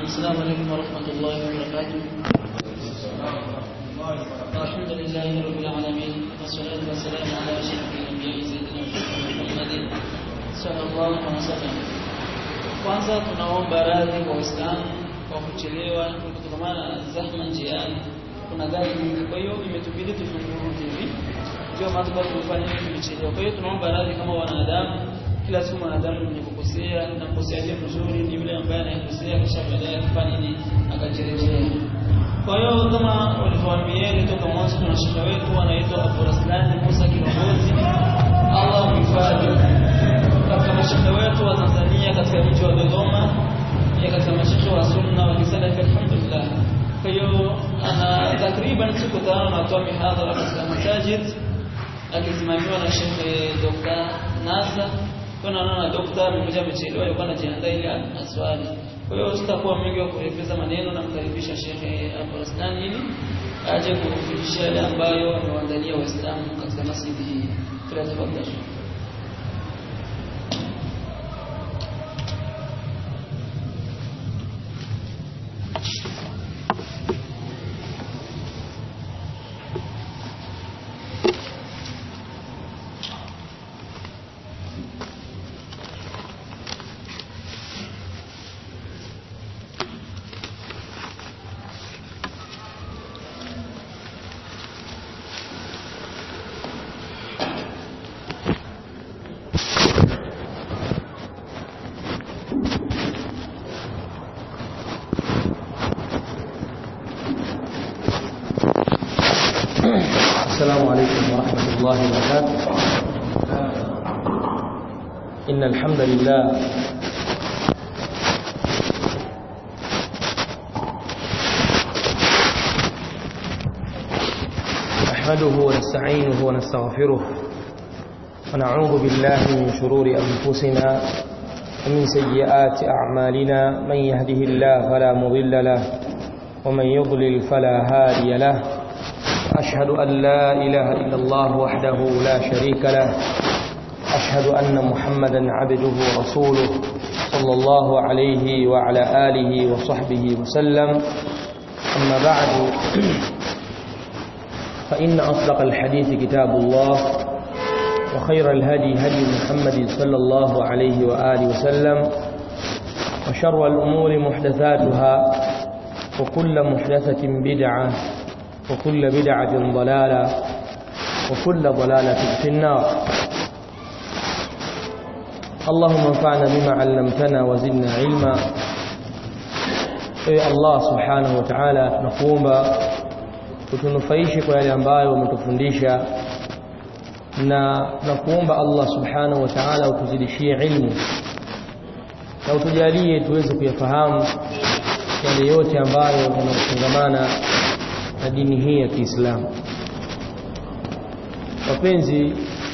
السلام عليكم ورحمة الله وبركاته الحمد لله رب العالمين والصلاة والسلام على أشرف الأنبياء سيدنا محمد صلى الله عليه وسلم kwanza tunaomba radhi kwa Waislamu kwa kuchelewa kutokana na zahma njiani kuna gari nyingi kwa hiyo imetubidi tuzungumze hivi ndio maana kwa kufanya hivi tumechelewa kwa hiyo tunaomba radhi kama wanadamu kila siku mwanadamu mwenye kukosea na kukosea aliye mzuri ni yule ambaye anayekosea kisha baadaye akifanya nini akajirejea kwa hiyo kama walivyoambieni toka mwanzo tuna shekhe wetu anaitwa Abu Raslan Musa Kiongozi Allah mhifadhi katika mashekhe wetu wa Tanzania katika mji wa Dodoma ya katika mashekhe wa sunna wa kisalafi alhamdulillah kwa hiyo ana takriban siku tano anatoa mihadhara katika masajid akisimamiwa na Sheikh Dr. Nasa kuna naona daktari mmoja amechelewa yuko anajiandaa ili aswali kwa hiyo sitakuwa mwingi wa kurefeza maneno na mkaribisha Sheikh Abu Raslan ili aje kufundisha yale ambayo amewaandalia Waislamu katika masjidi hii tunatafadhali السلام عليكم ورحمة الله وبركاته إن الحمد لله نحمده ونستعينه ونستغفره ونعوذ بالله من شرور أنفسنا ومن سيئات أعمالنا من يهده الله فلا مضل له ومن يضلل فلا هادي له أشهد أن لا إله إلا الله وحده لا شريك له أشهد أن محمدا عبده ورسوله صلى الله عليه وعلى آله وصحبه وسلم أما بعد فإن أصدق الحديث كتاب الله وخير الهدي هدي محمد صلى الله عليه وآله وسلم وشر الأمور محدثاتها وكل محدثة بدعة وكل بدعة ضلالة وكل ضلالة في النار اللهم انفعنا بما علمتنا وزدنا علما اي الله سبحانه وتعالى tunakuomba utunufaishe kwa yale ambayo umetufundisha na tunakuomba Allah subhanahu wa ta'ala utuzidishie ilmu na utujalie tuweze kuyafahamu yale yote ambayo yanafungamana na dini hii ya Kiislamu. Wapenzi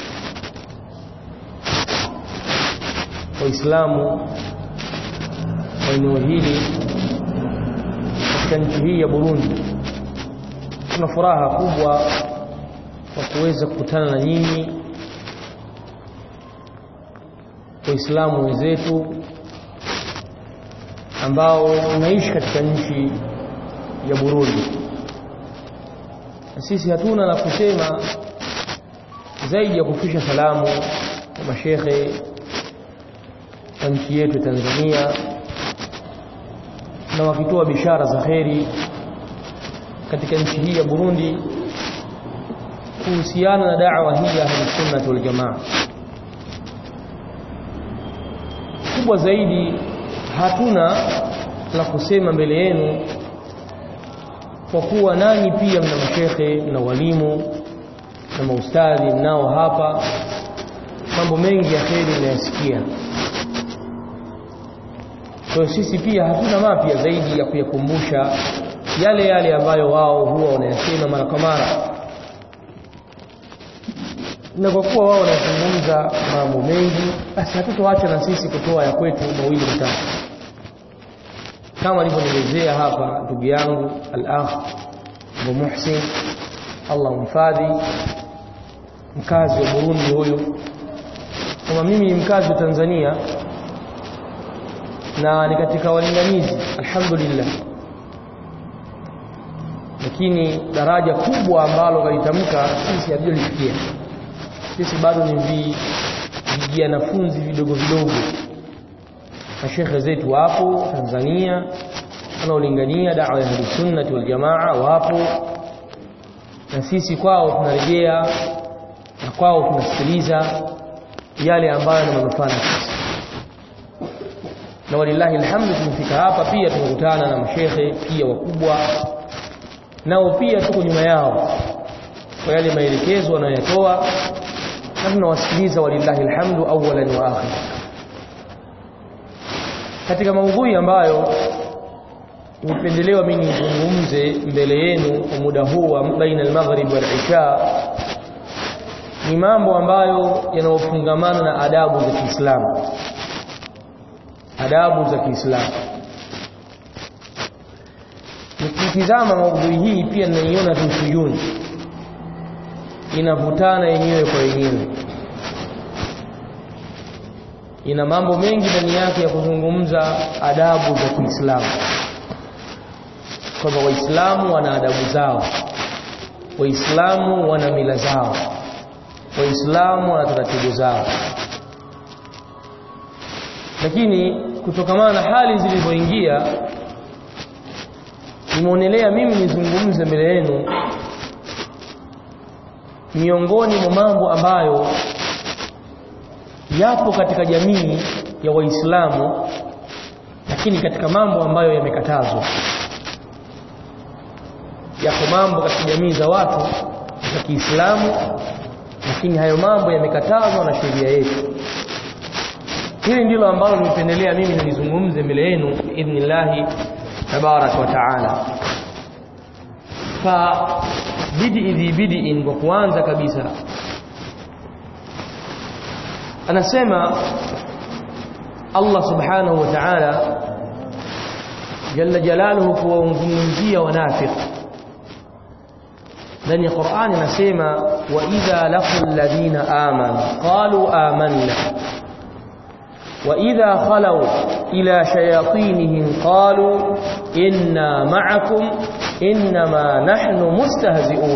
Waislamu wa eneo hili katika nchi hii ya Burundi, tuna furaha kubwa kwa kuweza kukutana na nyinyi Waislamu wenzetu ambao unaishi katika nchi ya Burundi na sisi hatuna la kusema zaidi ya kufisha salamu kwa mashekhe wa nchi yetu Tanzania na wakitoa bishara za kheri katika nchi hii ya Burundi kuhusiana na da'wa hii ya Ahlus wal Jamaa. Kubwa zaidi hatuna la kusema mbele yenu kwa kuwa nanyi pia mna mashekhe na walimu na maustadhi mnao hapa mambo mengi ya kheri mnayasikia kwa sisi pia hatuna mapya zaidi ya kuyakumbusha yale yale ambayo wao huwa wanayasema mara kwa mara na kwa kuwa wao wanazungumza mambo mengi basi hatutoacha na sisi kutoa ya kwetu mawili matatu kama alivyonielezea hapa ndugu yangu al-akh Abu Muhsin Allah mfadhi mkazi wa Burundi huyu kama mimi ni mkazi wa Tanzania na ni katika walinganizi alhamdulillah lakini daraja kubwa ambalo kalitamka sisi hatujalifikia sisi bado ni vi vijanafunzi vidogo vidogo mashekhe zetu wapo Tanzania wanaolingania dawa ya Ahlusunnati wal Jamaa wapo na sisi kwao tunarejea na kwao tunasikiliza yale ambayo ni manufaa na sisi na walillahi alhamdu tumefika hapa pia tumekutana na mashekhe pia wakubwa nao pia tuko nyuma yao kwa yale maelekezo wanayotoa na tunawasikiliza walillahi alhamdu awwalan wa akhir katika maudhui ambayo nimependelewa mimi nizungumze mbele yenu kwa muda huu wa baina al-maghrib wal isha ni mambo ambayo yanayofungamana na adabu za Kiislamu adabu za Kiislamu nikitizama maudhui hii pia ninaiona tushuyuni inavutana yenyewe kwa yenyewe ina mambo mengi ndani yake ya kuzungumza adabu za Kiislamu kwamba waislamu wana adabu zao waislamu wana mila zao waislamu wana taratibu zao lakini kutokamana na hali zilivyoingia nimeonelea mimi nizungumze mbele yenu miongoni mwa mambo ambayo yapo katika jamii ya waislamu lakini katika mambo ambayo yamekatazwa yako mambo katika jamii za watu za Kiislamu lakini hayo mambo yamekatazwa na sheria yetu hili ndilo ambalo nimependelea mimi nilizungumze mbele yenu idhnillahi tabarak wa taala fa bidi dhi bid'in kwa kuanza kabisa anasema Allah subhanahu wa ta'ala jalla jalaluhu kuwazungumzia wanafiki ndani ya Qur'ani anasema wa idha laqul ladina amanu qalu amanna wa idha khalu ila shayatinihim qalu inna ma'akum inma nahnu mustahzi'un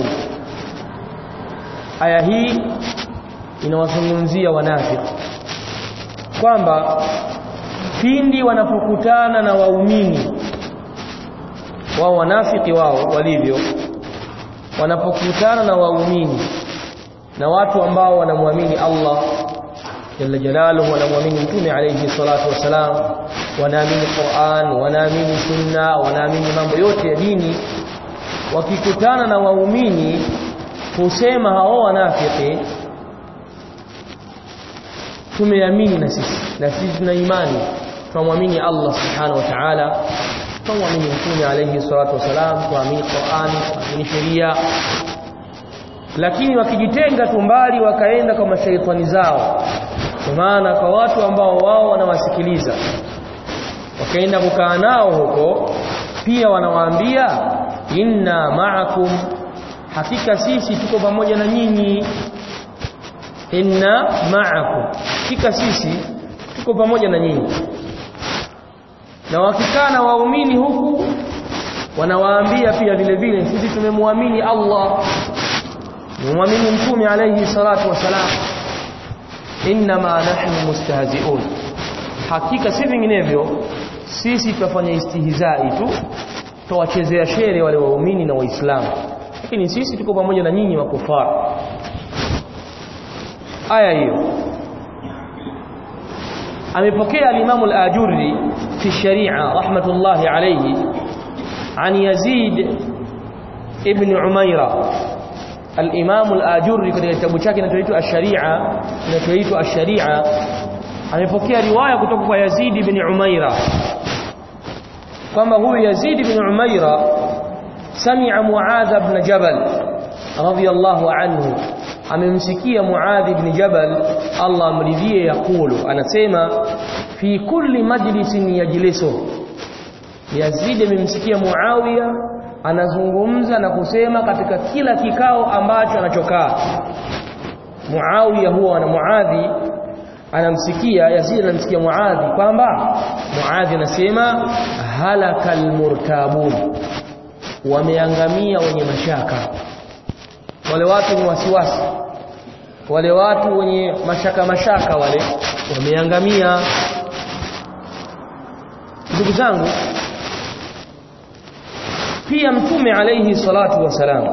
aya hii inawazungumzia wanafiki kwamba pindi wanapokutana na waumini wao wanafiki wao walivyo wanapokutana na waumini na watu ambao wanamwamini Allah jalla jalaluhu wanamwamini mtume alayhi salatu wasalam wanaamini Qur'an wanaamini sunna wanaamini mambo yote ya dini wakikutana na waumini husema hao wanafiki tumeamini na sisi na sisi tuna imani tunamwamini Allah subhanahu wa ta'ala tunamwamini mtume alayhi salatu wasalam tuamini Qur'an tuamini sheria lakini wakijitenga tumbali wakaenda kwa mashaitani zao kwa maana kwa watu ambao wao wanawasikiliza wakaenda kukaa nao huko pia wanawaambia inna ma'akum hakika sisi tuko pamoja na nyinyi inna ma'akum hakika sisi tuko pamoja na nyinyi na wakikaa na waumini huku wanawaambia pia vile vile sisi tumemwamini Allah tumemwamini mtume alayhi salatu wasalam inma nahnu mustahzi'un hakika si vinginevyo sisi tutafanya istihizai tu tuwachezea shere wale waumini na waislamu lakini sisi tuko pamoja na nyinyi makufara aya hiyo amepokea al-Imam al-Ajurri fi sharia rahmatullahi alayhi an Yazid ibn Umaira al-Imam al-Ajurri katika kitabu chake kinachoitwa ash-Sharia kinachoitwa ash-Sharia amepokea riwaya kutoka kwa Yazid ibn Umaira kwamba huyu Yazid ibn Umaira sami'a Muadh ibn Jabal radiyallahu anhu amemsikia Muadh ibn Jabal Allah amridhie yakulu anasema fi kulli majlisin yajlisu Yazid amemsikia Muawiya anazungumza na kusema katika kila kikao ambacho anachokaa Muawiya huwa na Muadhi anamsikia Yazid anamsikia Muadhi kwamba Muadhi anasema halakal murtabun wameangamia wenye mashaka wale watu ni wasiwasi wale watu wenye mashaka mashaka wale wameangamia ndugu zangu pia mtume alayhi salatu wasalam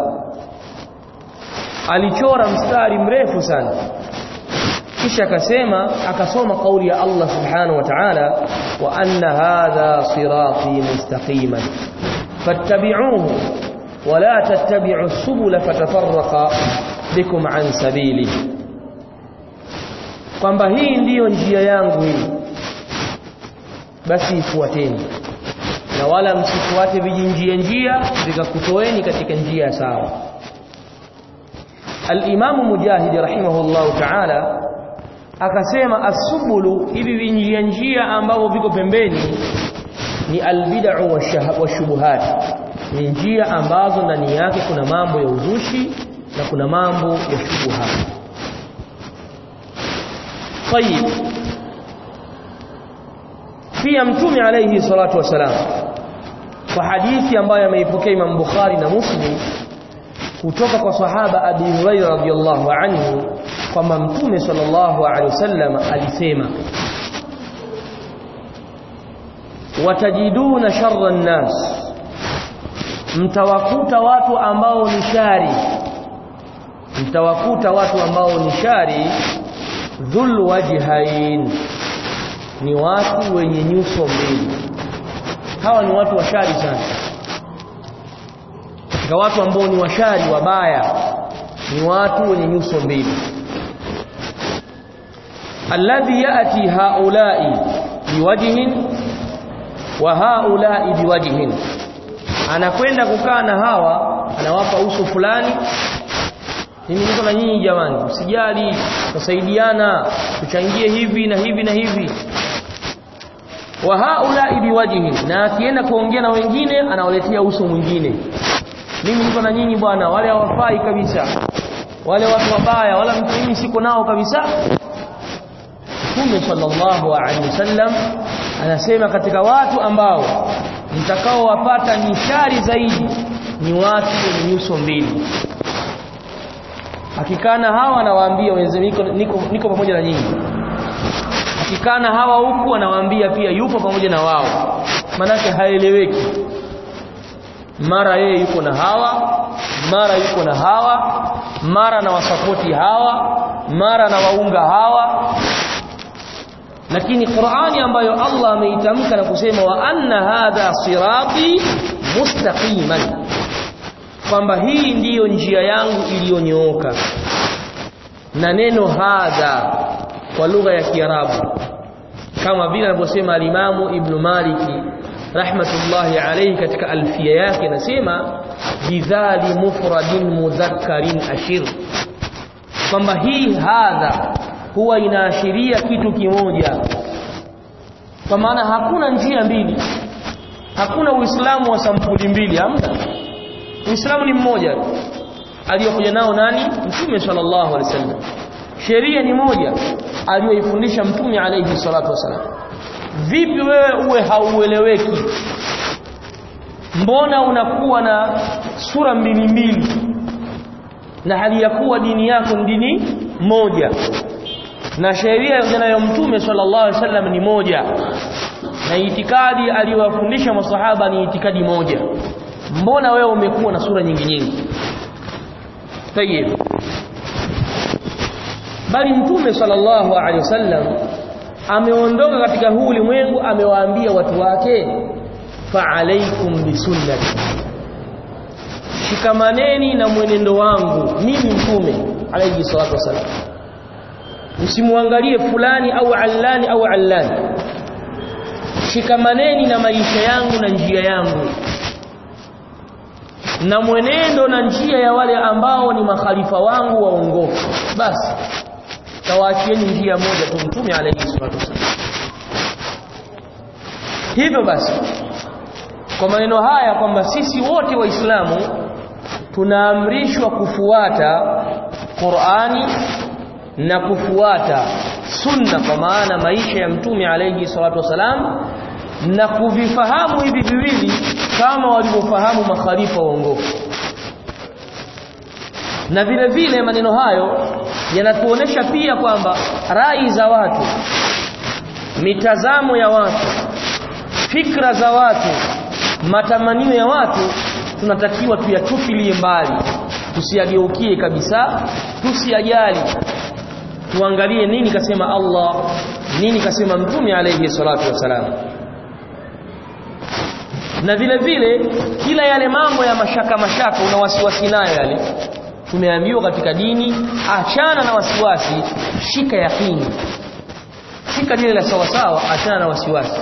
alichora mstari mrefu sana kisha akasema akasoma kauli ya Allah subhanahu wa ta'ala wa anna hadha sirati mustaqiman fattabi'uhu wa la tattabi'u subula fatafarraqa bikum an sabili kwamba hii ndiyo njia yangu hii basi ifuateni na wala msifuate vijinjia njia vikakutoeni katika njia sawa al-Imam Mujahid rahimahullahu ta'ala akasema asubulu hivi vinjia njia ambavyo viko pembeni ni albid'u washubuhat ni njia ambazo ndani yake kuna mambo ya uzushi na kuna mambo ya shubuhat طيب pia mtume alayhi salatu wasalam kwa hadithi ambayo ameipokea Imam Bukhari na Muslim kutoka kwa sahaba Abi Hurairah radhiyallahu anhu kwamba mtume sallallahu alaihi wasallam alisema watajiduna sharra nnas mtawakuta watu ambao ni shari mtawakuta watu ambao ni shari dhul wajhain ni watu wenye nyuso mbili hawa ni watu washari sana katika watu ambao ni washari wabaya ni watu wenye nyuso mbili alladhi yati haulai biwajhin wa haulai biwajhin anakwenda kukaa na hawa anawapa uso fulani mimi niko na nyinyi jamani usijali tusaidiana tuchangie hivi na hivi na hivi wa haulai biwajhin na akienda kuongea na wengine anawaletea uso mwingine mimi niko na nyinyi bwana wale hawafai kabisa wale watu wabaya wala mtu mimi siko nao kabisa Mtume sallallahu alaihi wasallam anasema katika watu ambao mtakao wapata ni shari zaidi ni watu wenye nyuso mbili akikana hawa anawaambia niko, niko, niko pamoja na nyinyi akikana hawa huku anawaambia pia yupo pamoja na wao manake haeleweki mara yeye yuko na hawa mara yuko na hawa mara na wasapoti hawa mara na waunga hawa lakini Qur'ani ambayo Allah ameitamka na kusema wa anna hadha sirati mustaqiman kwamba hii ndiyo njia yangu iliyonyooka na neno hadha kwa lugha ya Kiarabu kama vile anavyosema alimamu Ibn Maliki rahmatullahi alayhi katika alfia yake anasema bidhali mufradin mudhakkarin ashir kwamba hii hadha huwa inaashiria kitu kimoja kwa maana hakuna njia mbili hakuna uislamu wa sampuli mbili hamna uislamu ni mmoja aliyokuja nao nani mtume sallallahu alaihi wasallam sheria ni moja aliyoifundisha mtume alayhi salatu wasallam vipi wewe uwe haueleweki mbona unakuwa na sura mbili mbili na hali ya kuwa dini yako ni dini moja na sheria ya mtume sallallahu alaihi wasallam ni moja na itikadi aliyowafundisha masahaba ni itikadi moja mbona wewe umekuwa na sura nyingi nyingi tayeb bali mtume sallallahu alaihi wasallam ameondoka katika huu ulimwengu amewaambia watu wake fa alaikum bisunnati shikamaneni na mwenendo wangu mimi mtume alayhi salatu wasallam usimwangalie fulani au allani au allani shikamaneni na maisha yangu na njia yangu na mwenendo na njia ya wale ambao ni makhalifa wangu waongofu basi tawaachieni njia moja tu mtume alayhi salatu wasallam hivyo basi kwa maneno haya kwamba sisi wote waislamu tunaamrishwa kufuata Qur'ani na kufuata sunna kwa maana maisha ya mtume alayhi salatu wasalam na kuvifahamu hivi viwili kama walivyofahamu makhalifa waongofu na vile vile maneno hayo yanatuonesha pia kwamba rai za watu mitazamo ya watu fikra za watu matamanio ya watu tunatakiwa tuyatupilie mbali tusiyageukie kabisa tusiyajali tuangalie nini kasema Allah nini kasema mtume alayhi salatu wasalam na vile vile kila yale mambo ya mashaka mashaka una wasiwasi nayo yale tumeambiwa katika dini achana na wasiwasi shika yakini shika lile la sawa sawa achana na wasiwasi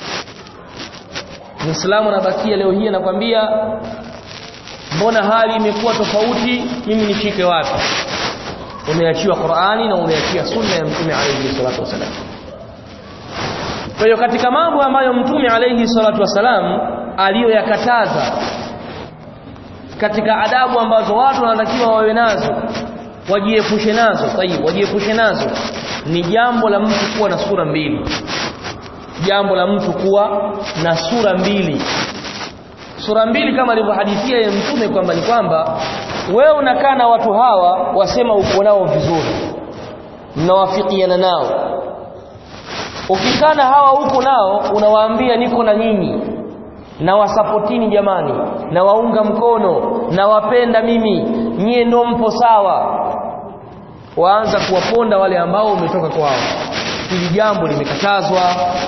Muislamu anabakia leo hii anakwambia mbona hali imekuwa tofauti mimi nishike wapi umeachiwa Qur'ani na umeachia sunna ya Mtume alayhi salatu wasalam kwa hiyo katika mambo ambayo Mtume alayhi salatu wasalam aliyoyakataza katika adabu ambazo watu wanatakiwa wawe nazo wajiepushe nazo tayib wajiepushe nazo ni jambo la mtu kuwa na sura mbili jambo la mtu kuwa na sura mbili sura mbili kama alivyohadithia ya mtume kwamba ni kwamba wewe unakaa na watu hawa wasema uko nao vizuri mnawafikiana nao ukikaa na hawa huko nao unawaambia niko na nyinyi na wasapotini jamani na waunga mkono na wapenda mimi nyie ndo mpo sawa waanza kuwaponda wale ambao umetoka kwao hili jambo limekatazwa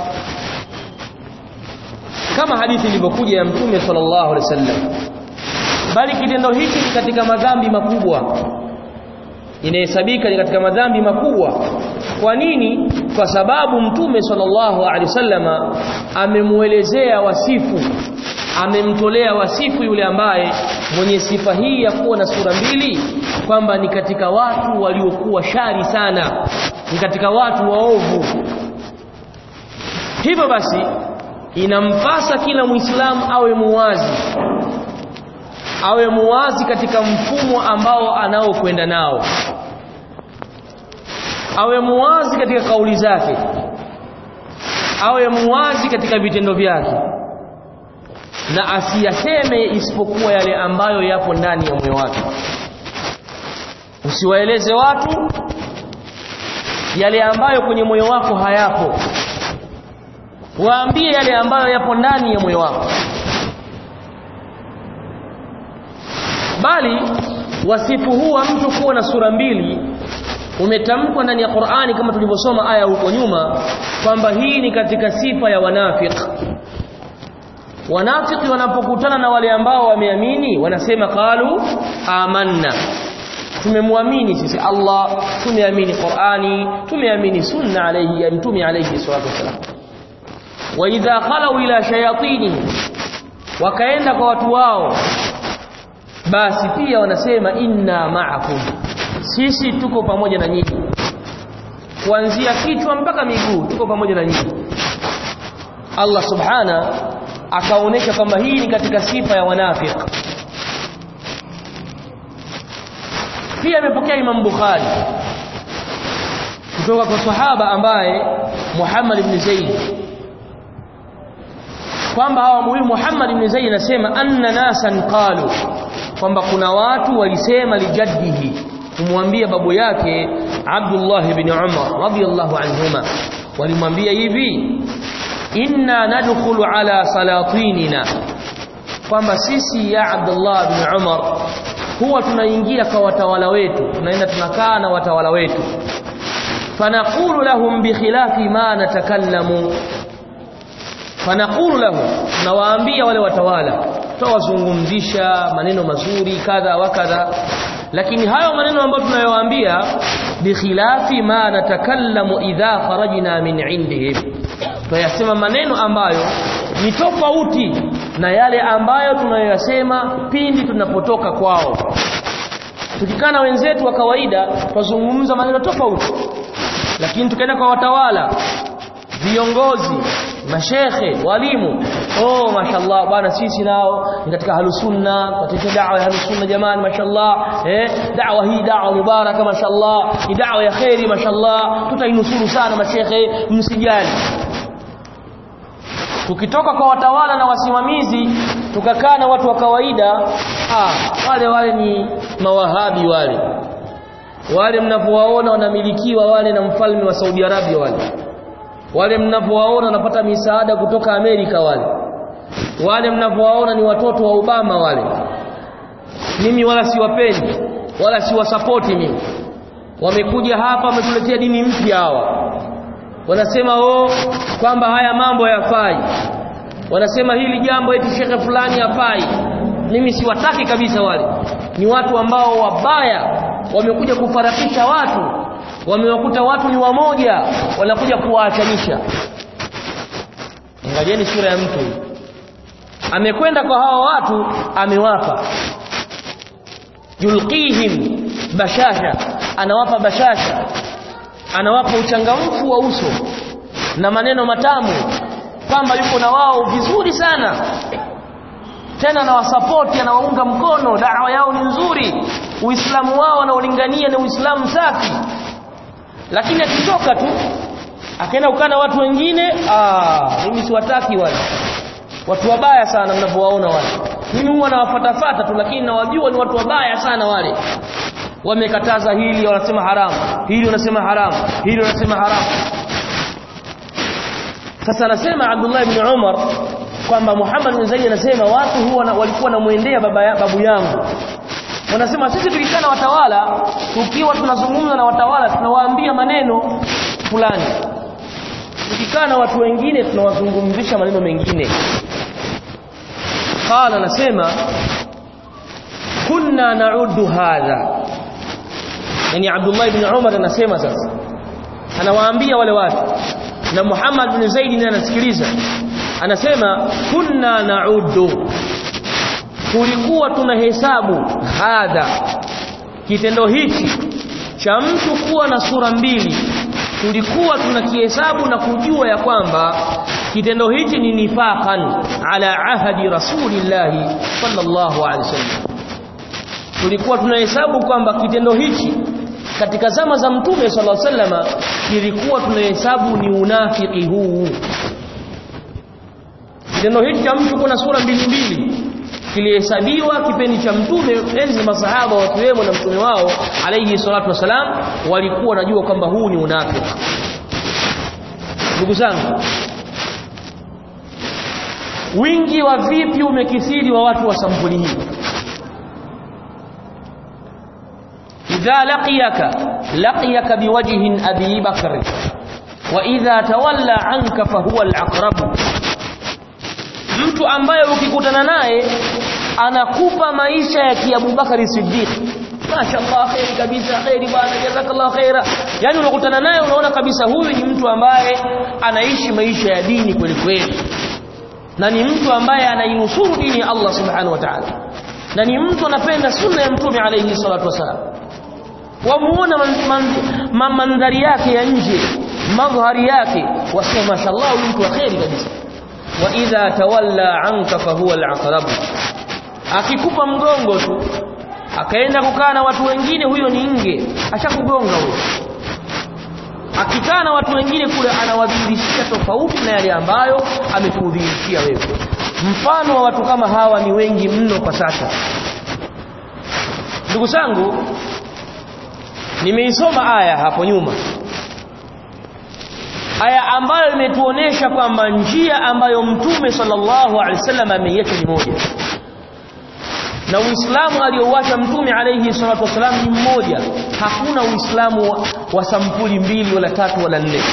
kama hadithi ilivyokuja ya mtume sallallahu alaihi wasallam bali kitendo hiki katika madhambi makubwa inahesabika ni katika madhambi makubwa kwa nini kwa sababu mtume sallallahu alaihi wasallama amemuelezea wasifu amemtolea wasifu yule ambaye mwenye sifa hii ya kuwa na sura mbili kwamba ni katika watu waliokuwa shari sana ni katika watu waovu hivyo basi inampasa kila muislamu awe muwazi awe muwazi katika mfumo ambao anaokwenda nao awe muwazi katika kauli zake awe muwazi katika vitendo vyake na asiyaseme isipokuwa yale ambayo yapo ndani ya moyo wake usiwaeleze watu yale ambayo kwenye moyo wako hayapo waambie yale ambayo yapo ndani ya moyo wako bali wasifu huu wa mtu kuwa na sura mbili umetamkwa ndani ya Qur'ani kama tulivyosoma aya huko nyuma kwamba hii ni katika sifa ya wanafiki wanafiki wanapokutana na wale ambao wameamini wanasema qalu amanna tumemwamini sisi Allah tumeamini Qur'ani tumeamini sunna alayhi ya mtume alayhi salatu wasalam wa idha khalu ila shayatini wakaenda kwa watu wao basi pia wanasema inna ma'akum sisi tuko pamoja na nyinyi kuanzia kichwa mpaka miguu tuko pamoja na nyinyi Allah subhana akaonesha kwamba hii ni katika sifa ya wanafiki pia amepokea Imam Bukhari kutoka kwa sahaba ambaye Muhammad ibn Zaid kwamba hawa huyu Muhammad ibn Zaid anasema anna nasan qalu kwamba kuna watu walisema lijaddihi kumwambia babu yake Abdullah ibn Umar radiyallahu anhuma walimwambia hivi inna nadkhulu ala salatinina kwamba sisi ya Abdullah ibn Umar huwa tunaingia kwa watawala wetu tunaenda tunakaa na watawala wetu fanaqulu lahum bikhilafi ma natakallamu fanaqulu lahum nawaambia wale watawala tutawazungumzisha maneno mazuri kadha wa kadha lakini hayo maneno ambayo tunayowaambia bikhilafi ma natakallamu idha kharajna min indihim tuyasema maneno ambayo ni tofauti na yale ambayo tunayoyasema pindi tunapotoka kwao tukikana wenzetu wa kawaida tuzungumza maneno tofauti lakini tukaenda kwa watawala viongozi mashekhe walimu oh mashallah bwana sisi nao ni katika halusunna katika da'wa ya halusunna jamani mashallah eh da'wa hii da'wa mubaraka mashallah ni da'wa ya khairi mashallah tutainusuru sana mashekhe msijali tukitoka kwa watawala na wasimamizi tukakaa na watu wa kawaida ah wale wale ni mawahabi wale wale mnapowaona wanamilikiwa wale na mfalme wa Saudi Arabia wale wale mnapowaona wanapata misaada kutoka Amerika wale wale mnapowaona ni watoto wa Obama wale mimi wala siwapendi wala siwasapoti mimi wamekuja hapa wametuletea dini mpya hawa wanasema oh kwamba haya mambo hayafai wanasema hili jambo eti shekhe fulani hafai mimi siwataki kabisa wale ni watu ambao wabaya wamekuja kufarakisha watu wamewakuta watu ni wamoja wanakuja kuwaachanisha angalieni sura ya mtu amekwenda kwa hawa watu amewapa yulqihim bashasha anawapa bashasha anawapa uchangamfu wa uso na maneno matamu kwamba yuko na wao vizuri sana tena anawasapoti anawaunga mkono dawa yao ni nzuri uislamu wao anaolingania ni uislamu safi lakini akitoka tu akaenda ukana watu wengine ah mimi siwataki wale watu wabaya sana mnapowaona wale mimi huwa nawafatafata tu lakini nawajua ni watu wabaya sana wale wamekataza hili wanasema haramu hili wanasema haramu hili wanasema haramu sasa anasema Abdullah ibn Umar kwamba Muhammad bin Zaid anasema watu huwa na, walikuwa namuendea baba ya, babu yangu wanasema sisi tukikaa na watawala tukiwa tunazungumza na watawala tunawaambia maneno fulani tukikaa na watu wengine tunawazungumzisha maneno mengine qala anasema kunna na'uddu hadha yani Abdullah ibn Umar anasema sasa anawaambia wale watu na Muhammad bin Zaid ndiye anasikiliza anasema kunna na'uddu tulikuwa tunahesabu hadha kitendo hichi cha mtu kuwa na sura mbili tulikuwa tunakihesabu na kujua ya kwamba kitendo hichi ni nifaqan ala ahadi rasulillahi sallallahu alaihi wasallam tulikuwa tunahesabu kwamba kitendo hichi katika zama za mtume sallallahu alaihi wasallam kilikuwa tunahesabu ni unafiki huu kitendo hichi cha mtu kuwa na sura mbili mbili kilihesabiwa kipindi cha mtume enzi masahaba wakiwemo na mtume wao alayhi salatu wasalam walikuwa wanajua kwamba huu ni unafiki ndugu zangu wingi wa vipi umekithiri wa watu wa sampuli hii idha laqiyaka laqiyaka biwajhin abi bakr wa idha tawalla anka fahuwa al-aqrab mtu ambaye ukikutana naye anakupa maisha ya kiabubakari siddiq mashaallah khairi kabisa khairi bwana jazakallah khaira yani unakutana naye unaona kabisa huyu ni mtu ambaye anaishi maisha ya dini kweli kweli na ni mtu ambaye anainusuru dini ya Allah subhanahu wa ta'ala na ni mtu anapenda sunna ya mtume alayhi salatu wasalam wamuona mandhari yake ya nje madhari yake wasema mashaallah huyu mtu wa khairi kabisa wa idha tawalla anka fahuwa al-aqrab akikupa mgongo tu akaenda kukaa na watu wengine huyo ni nge ashakugonga huyo akikaa na watu wengine kule anawadhihirishia tofauti na yale ambayo amekudhihirishia wewe mfano wa watu kama hawa ni wengi mno kwa sasa ndugu zangu nimeisoma aya hapo nyuma aya ambayo imetuonesha kwamba njia ambayo mtume sallallahu alaihi wasallam ameiacha ni moja na uislamu aliouacha mtume alayhi salatu wasalam ni mmoja hakuna uislamu wa, wa sampuli mbili wala tatu wala nne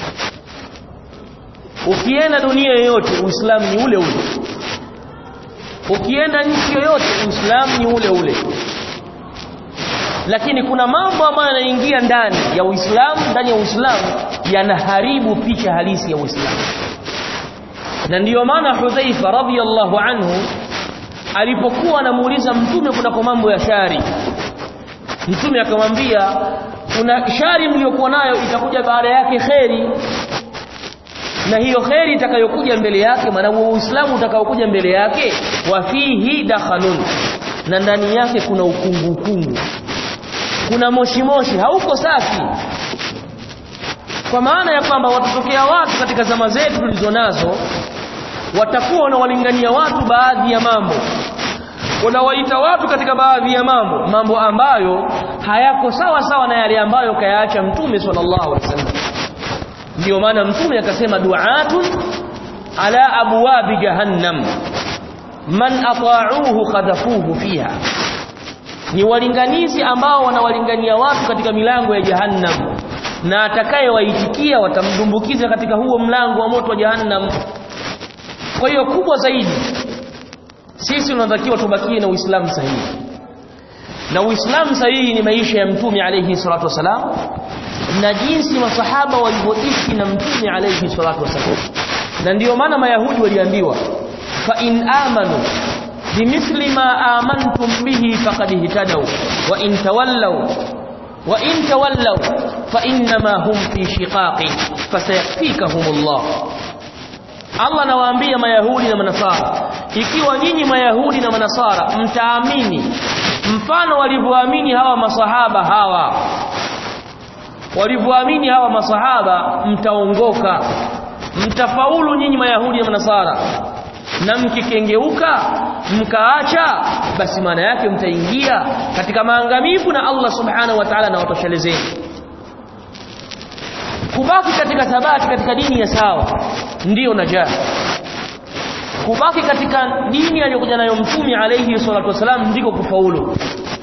ukienda dunia yoyote uislamu ni ule ule ukienda nchi yoyote uislamu ni ule ule lakini kuna mambo ambayo yanaingia ndani ya uislamu ndani ya uislamu yanaharibu picha halisi ya uislamu na ndiyo maana hudhaifa radhiyallahu anhu alipokuwa anamuuliza mtume kunako mambo ya shari mtume akamwambia kuna shari mliyokuwa nayo itakuja baada yake kheri na hiyo kheri itakayokuja mbele yake maana huo uislamu utakaokuja mbele yake wa fihi dakhalun na ndani yake kuna ukungu ukungu kuna moshi moshi hauko safi kwa maana ya kwamba watatokea watu katika zama zetu tulizonazo watakuwa wanawalingania watu baadhi ya mambo wanawaita watu katika baadhi ya mambo mambo ambayo hayako sawa sawa na yale ambayo kayaacha mtume sallallahu alaihi wasallam ndio maana mtume akasema du'atun ala abwabi jahannam man ata'uhu khadafuhu fiha ni walinganizi ambao wanawalingania watu katika milango ya jahannam na atakayewaitikia watamdumbukiza katika huo mlango wa moto wa jahannam kwa hiyo kubwa zaidi sisi tunatakiwa tubakie na Uislamu sahihi na Uislamu sahihi ni maisha ya mtume alayhi salatu wasalam na jinsi masahaba walivyoishi na mtume alayhi salatu wasalam na ndiyo maana mayahudi waliambiwa fa in amanu bimithli ma amantum bihi faqad ihtadaw wa in tawallaw wa in tawallaw fa innama hum fi shiqaqin fasayakfikahumullah Allah anawaambia mayahudi na manasara ikiwa nyinyi mayahudi na manasara mtaamini mfano walivyoamini hawa masahaba hawa walivyoamini hawa masahaba mtaongoka mtafaulu nyinyi mayahudi na manasara na mkikengeuka mkaacha basi maana yake mtaingia katika maangamivu na Allah subhanahu wa ta'ala na watoshelezeni kubaki katika thabati katika dini ya sawa ndiyo najaa kubaki katika dini aliyokuja nayo mtume alayhi salatu wasalam ndiko kufaulu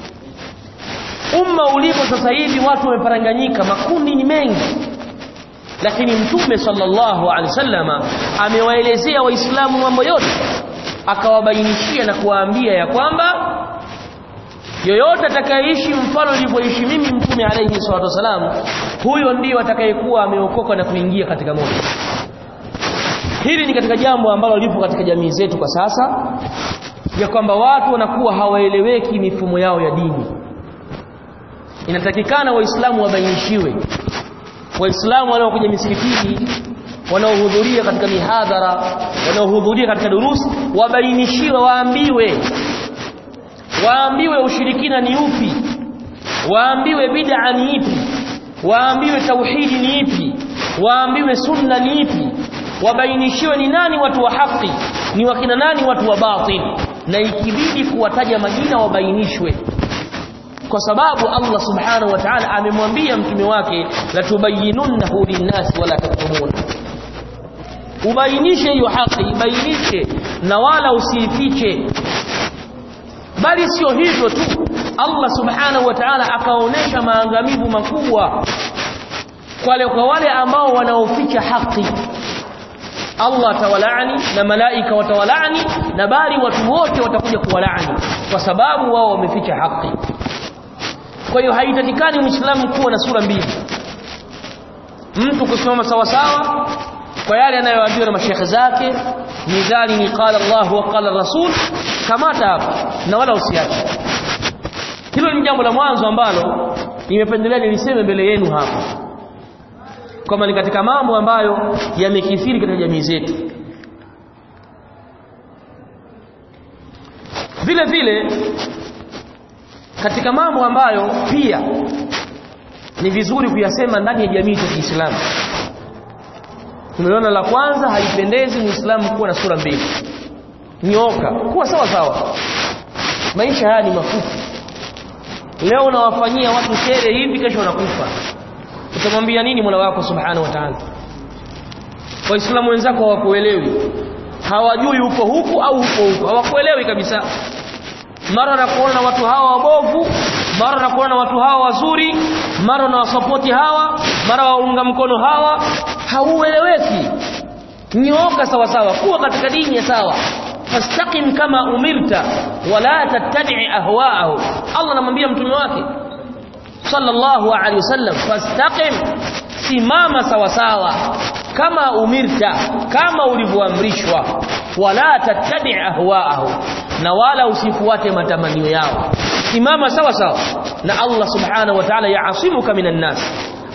umma ulipo sasa hivi watu wameparanganyika makundi ni mengi lakini mtume sallallahu alaihi wasallama amewaelezea waislamu mambo yote akawabainishia na kuwaambia ya kwamba yoyote atakayeishi mfano nilivyoishi mimi mtume alayhi salatu wasalam huyo ndiyo atakayekuwa ameokoka na kuingia katika moto hili ni katika jambo ambalo lipo katika jamii zetu kwa sasa ya kwamba watu wanakuwa hawaeleweki mifumo yao ya dini inatakikana waislamu wabainishiwe waislamu wanaokuja misikitini wanaohudhuria katika mihadhara wanaohudhuria katika durusi wabainishiwe waambiwe waambiwe ushirikina ni upi waambiwe bid'a ni ipi waambiwe tauhidi ni ipi waambiwe sunna ni ipi wabainishiwe ni nani watu wa haki ni wakina nani watu wa batil na ikibidi kuwataja majina wabainishwe kwa sababu Allah subhanahu wa ta'ala amemwambia mtume wake la tubayyinunnahu linnasi wala taktumuna ubainishe hiyo haki ibainishe na wala usiifiche bali sio hivyo tu Allah subhanahu wa ta'ala akaonesha maangamivu makubwa wale kwa wale ambao wanaoficha haki Allah atawalaani na malaika watawalaani na bali watu wote watakuja kuwalaani kwa sababu wao wameficha haki kwa hiyo haitakikani muislamu kuwa na sura mbili mtu kusimama sawa sawa kwa yale anayoambiwa na mashekhe zake mizani ni qala Allah wa qala Rasul kamata hapa na wala usiache hilo ni jambo la mwanzo ambalo nimependelea niliseme mbele yenu hapa kwamba ni katika mambo ambayo yamekithiri katika jamii zetu vile vile katika mambo ambayo pia ni vizuri kuyasema ndani ya jamii ya Kiislamu tumeona la kwanza haipendezi muislamu kuwa na sura mbili nyoka kuwa sawa sawa maisha haya ni mafupi leo unawafanyia watu shere hivi kesho wanakufa utamwambia nini Mola wako subhanahu wa ta'ala waislamu wenzako hawakuelewi hawajui uko huku au uko huku hawakuelewi kabisa mara nakuona na watu hawa wabovu mara nakuona na watu hawa wazuri mara na wasapoti hawa mara waunga mkono hawa haueleweki nyoka sawa sawa kuwa katika dini ya sawa fastaqim kama umirta wala tattabi ahwaahu Allah anamwambia mtume wake sallallahu alaihi wasallam fastaqim simama sawa sawa kama umirta kama ulivyoamrishwa wala tattabi ahwaahu na wala usifuate matamanio yao simama sawa sawa na Allah subhanahu wa ta'ala yaasimuka minan nas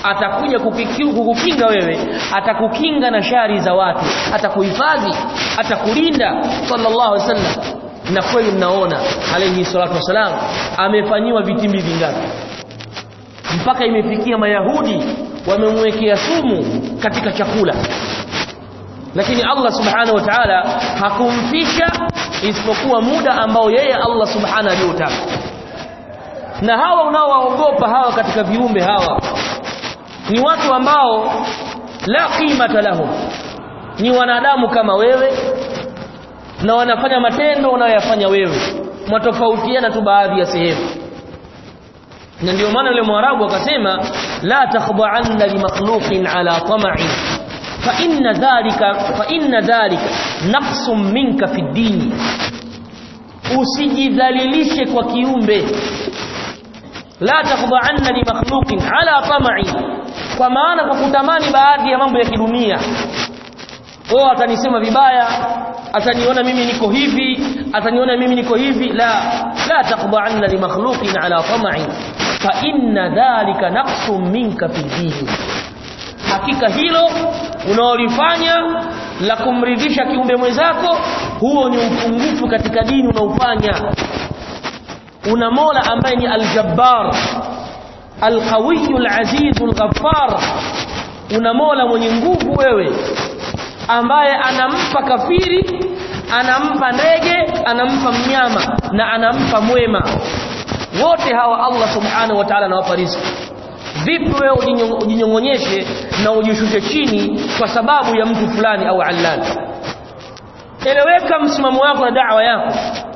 atakuja kukukinga wewe atakukinga na shari za watu atakuhifadhi atakulinda sallallahu alaihi wasallam na kweli mnaona alayhi salatu wasalam amefanyiwa vitimbi vingapi mpaka imefikia mayahudi wamemwekea sumu katika chakula lakini Allah subhanahu wa ta'ala hakumfisha isipokuwa muda ambao yeye Allah subhanahu aliotaka na hawa unaowaogopa hawa katika viumbe hawa ni watu ambao la qimata lahum ni wanadamu kama wewe na wanafanya matendo unayoyafanya wewe mwatofautiana tu baadhi ya sehemu na ndio maana yule mwarabu akasema la takhda'anna li makhluqin ala tama'in fa inna dhalika fa inna dhalika naqsun minka fi dini usijidhalilishe kwa kiumbe la takhda'anna li makhluqin ala tama'in kwa maana kwa kutamani baadhi ya mambo ya kidunia oh atanisema vibaya ataniona mimi niko hivi ataniona mimi niko hivi la la taqba'anna li makhluqin ala tama'in fa inna dhalika naqsun minka fi dini hakika hilo unaolifanya la kumridhisha kiumbe mwenzako huo ni upungufu katika dini unaofanya una Mola ambaye ni al-Jabbar al-Qawiyyu al-Aziz al-Ghaffar una Mola mwenye nguvu wewe ambaye anampa kafiri anampa ndege anampa mnyama na anampa mwema wote hawa Allah subhanahu wa ta'ala anawapa riziki vipi wewe ujinyongonyeshe na ujishushe chini kwa sababu ya mtu fulani au allani eleweka msimamo wako na da'wa yako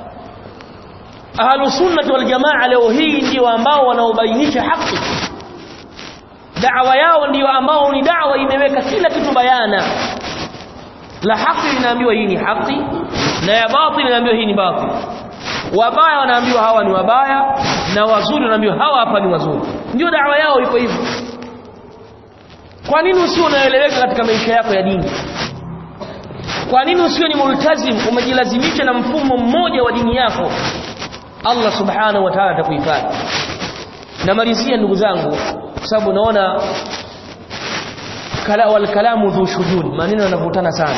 ahlu sunnah wal jamaa leo hii ndio ambao wanaobainisha haki da'wa yao ndio ambao ni da'wa imeweka kila kitu bayana la haki linaambiwa hii ni haki na ya batil linaambiwa hii ni batil wabaya wanaambiwa hawa ni wabaya na wazuri wanaambiwa hawa hapa ni wazuri ndio dawa yao iko hivyo kwa nini usio unaeleweka katika maisha yako ya dini kwa nini usio ni multazim umejilazimisha na mfumo mmoja wa dini yako Allah subhanahu wa ta'ala atakuhifadhi namalizia ndugu zangu kwa sababu naona kala wal kalamu dhu shujun maneno yanavutana sana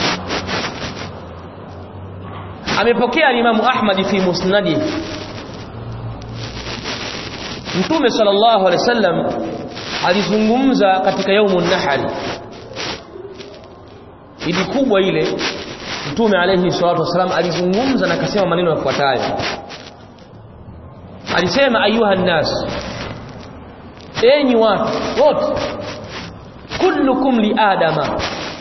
amepokea Imam Ahmad fi musnadi Mtume sallallahu alaihi wasallam alizungumza katika yaumun nahari idi kubwa ile Mtume alayhi salatu wasallam alizungumza na akasema maneno yafuatayo alisema ayuha nas enyi watu wote kullukum li adama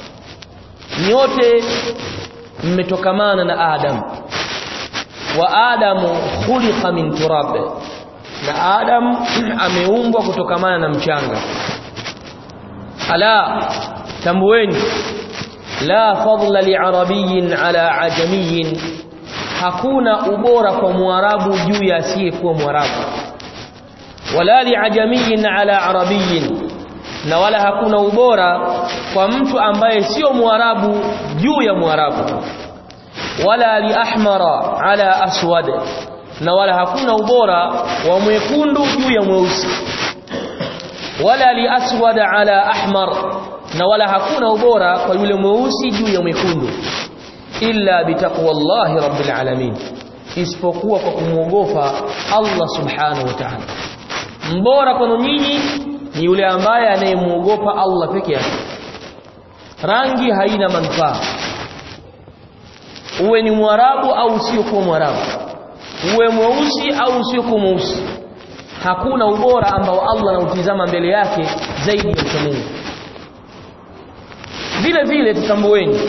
nyote mmetokamana na adam wa adamu khuliqa min turab na adam ameumbwa kutokamana na mchanga ala tambueni la fadla li arabiyyin ala ajamiyyin hakuna ubora kwa mwarabu juu ya asiyekuwa mwarabu wala li ajamiyyin ala arabiyyin na wala hakuna ubora kwa mtu ambaye sio mwarabu juu ya mwarabu wala li ahmara ala aswad na wala hakuna ubora wa mwekundu juu ya mweusi wala li aswad ala ahmar na wala hakuna ubora kwa yule mweusi juu ya mwekundu illa bitaqwallahi rabbil alamin isipokuwa kwa kumwogopa Allah subhanahu wa ta'ala mbora kwenu nyinyi ni yule ambaye anayemuogopa Allah peke yake rangi haina manufaa uwe ni mwarabu au usiokuwa mwarabu uwe mweusi au usiokuwa mweusi hakuna ubora ambao Allah anautizama mbele yake zaidi ya uchamungu vile vile tutambueni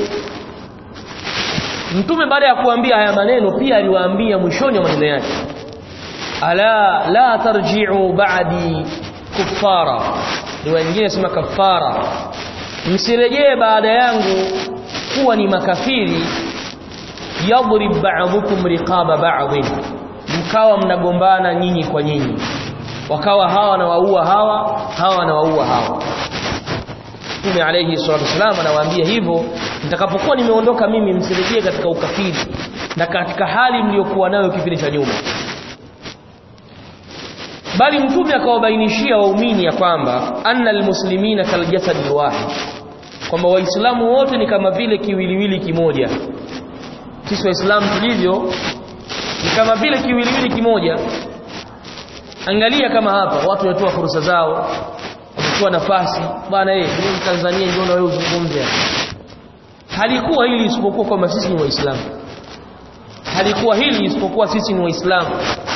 mtume baada ya kuambia haya maneno pia aliwaambia mwishoni wa maneno yake ala la tarji'u ba'di kuffara riwaya nyingine sema kafara msirejee baada yangu kuwa ni makafiri yadrib ba'dukum riqaba ba'd mkawa mnagombana nyinyi kwa nyinyi wakawa hawa na waua hawa hawa na waua hawa Mtume alayhi salatu wasallam anawaambia hivyo nitakapokuwa nimeondoka mimi msirejee katika ukafiri na katika hali mliokuwa nayo kipindi cha nyuma bali mtume akawabainishia waumini ya kwamba anna almuslimina kaljasad alwahid kwamba waislamu wote ni kama vile kiwiliwili kimoja sisi waislamu tulivyo ni kama vile kiwiliwili kimoja angalia kama hapa watu wanatoa fursa zao wamechukua nafasi bwana eh mimi Tanzania ndio na wewe uzungumze halikuwa hili isipokuwa kwamba sisi ni waislamu halikuwa hili isipokuwa sisi ni waislamu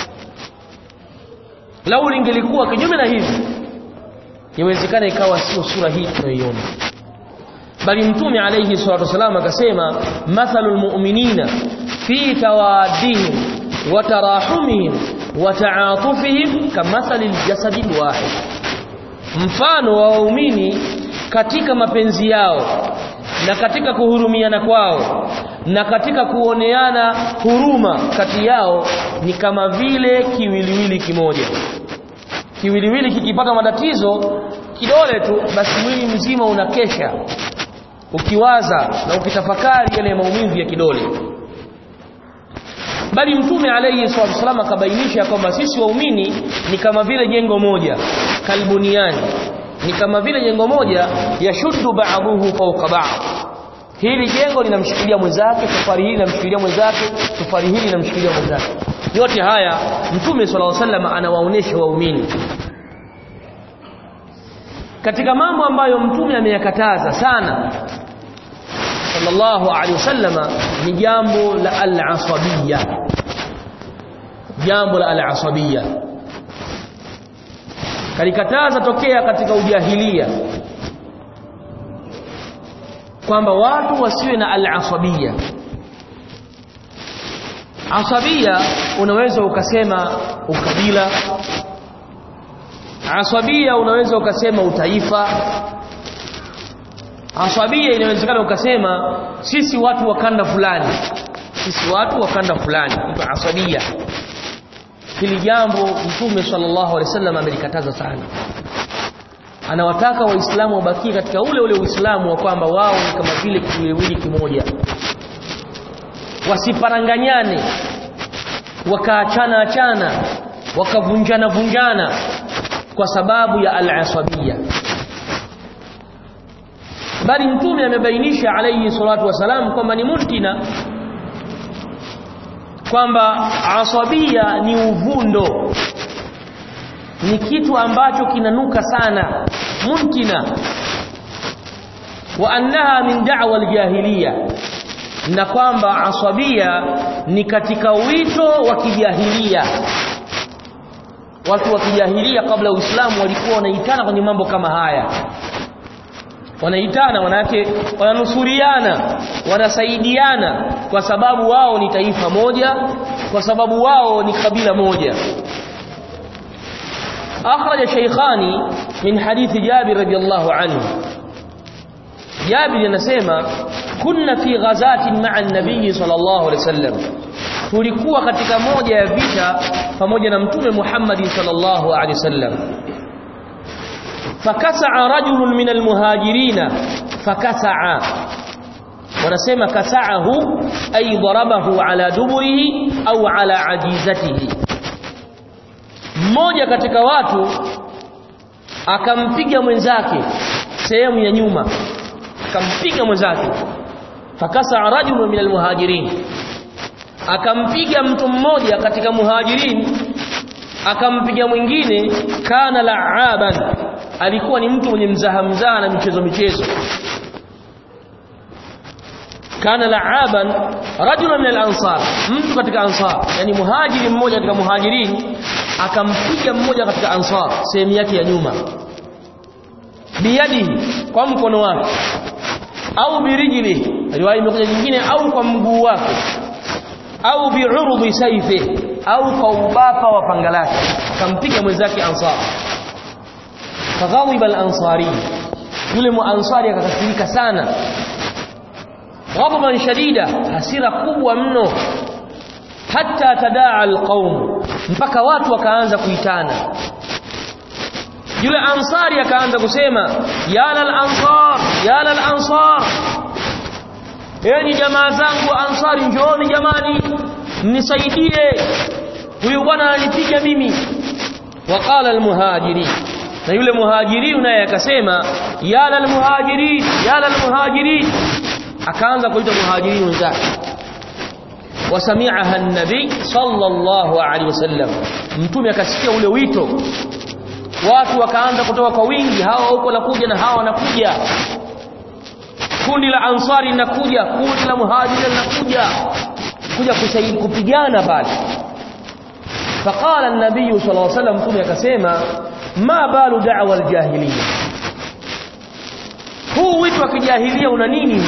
lau lingelikuwa kinyume na hivi inawezekana ikawa sio sura hii tunayoiona bali mtume alayhi salatu wasallam akasema mathalul mu'minina fi tawaddihim wa tarahumihim wa ta'atufihim kamathalil jasadil wahid mfano wa waumini katika mapenzi yao na katika kuhurumiana kwao na katika kuoneana huruma kati yao ni kama vile kiwiliwili kimoja kiwiliwili kikipata matatizo kidole tu basi mwili mzima unakesha ukiwaza na ukitafakari yale maumivu ya kidole bali mtume alayhi salatu wasallam akabainisha kwamba sisi waumini ni kama vile jengo moja kalbuniani ni kama vile jengo moja yashuddu ba'dahu fawqa ba'd hili jengo linamshikilia mwenzake safari hili linamshikilia mwenzake safari hili linamshikilia mwenzake yote haya mtume sallallahu alaihi wasallam anawaonesha waumini katika mambo ambayo mtume ameyakataza sana sallallahu alaihi wasallama ni jambo la al-asabiyya jambo la al-asabiyya kalikataza tokea katika ujahilia kwamba watu wasiwe na al-asabiyya asabia unaweza ukasema ukabila asabia unaweza ukasema utaifa asabia inawezekana ukasema sisi watu wa kanda fulani sisi watu wa kanda fulani mtu asabia hili jambo mtume sallallahu alaihi wasallam amelikataza sana anawataka waislamu wabakie katika ule ule uislamu wa kwamba wao ni kama vile kiwiliwili kimoja wasiparanganyane wakaachana achana wakavunjana vunjana kwa sababu ya al-asabiyya bali mtume amebainisha alayhi salatu wasalam kwamba ni muntina kwamba asabia ni uvundo ni kitu ambacho kinanuka sana muntina wa annaha min da'wa al-jahiliya na kwamba asabia ni katika wito wa kijahilia watu wa kijahilia kabla ya Uislamu walikuwa wanaitana kwenye mambo kama haya wanaitana manake wananusuriana wanasaidiana kwa sababu wao ni taifa moja kwa sababu wao ni kabila moja أخرج شيخان من حديث جابر رضي الله عنه جابر ينسيما كنا في غزاة مع النبي صلى الله عليه وسلم tulikuwa katika moja ya vita pamoja na mtume Muhammad sallallahu alaihi wasallam fakasaa rajulun min almuhajirina fakasaa wanasema kasaahu ay darabahu ala duburihi au ala ajizatihi mmoja katika watu akampiga mwenzake sehemu ya nyuma akampiga mwenzake fakasa rajulun min almuhajirin akampiga mtu mmoja katika muhajirin akampiga mwingine kana la'aban alikuwa ni mtu mwenye mzaha mzaha na michezo michezo kana la'aban rajulun min al-ansar mtu katika ansar yani muhajiri mmoja katika muhajirin akampiga mmoja katika ansar sehemu yake ya nyuma biyadihi kwa mkono wake au birijli riwaya imekuja nyingine au kwa mguu wake au bi'urudi sayfi au kwa ubapa wa panga lake akampiga mwenzake ansar faghadiba al-ansari yule muansari akakasirika sana ghadaban shadida hasira kubwa mno hatta tadaa alqaum mpaka watu wakaanza kuitana yule ansari akaanza kusema ya lal ansar ya lal ansar enyi jamaa zangu ansari njooni jamani mnisaidie huyu bwana ananipiga mimi waqala almuhajirin na yule muhajiri naye akasema ya lal muhajirin ya lal muhajirin akaanza kuita muhajirin wenzake wasami'aha an-nabi sallallahu alaihi wasallam mtume akasikia ule wito watu wakaanza kutoka kwa wingi hawa huko nakuja na hawa wanakuja kundi la ansari linakuja kundi la muhajiri linakuja kuja kusaidia kupigana pale faqala an-nabiy sallallahu alaihi wasallam mtume akasema ma balu da'wa al-jahiliya huu wito wa kijahilia una nini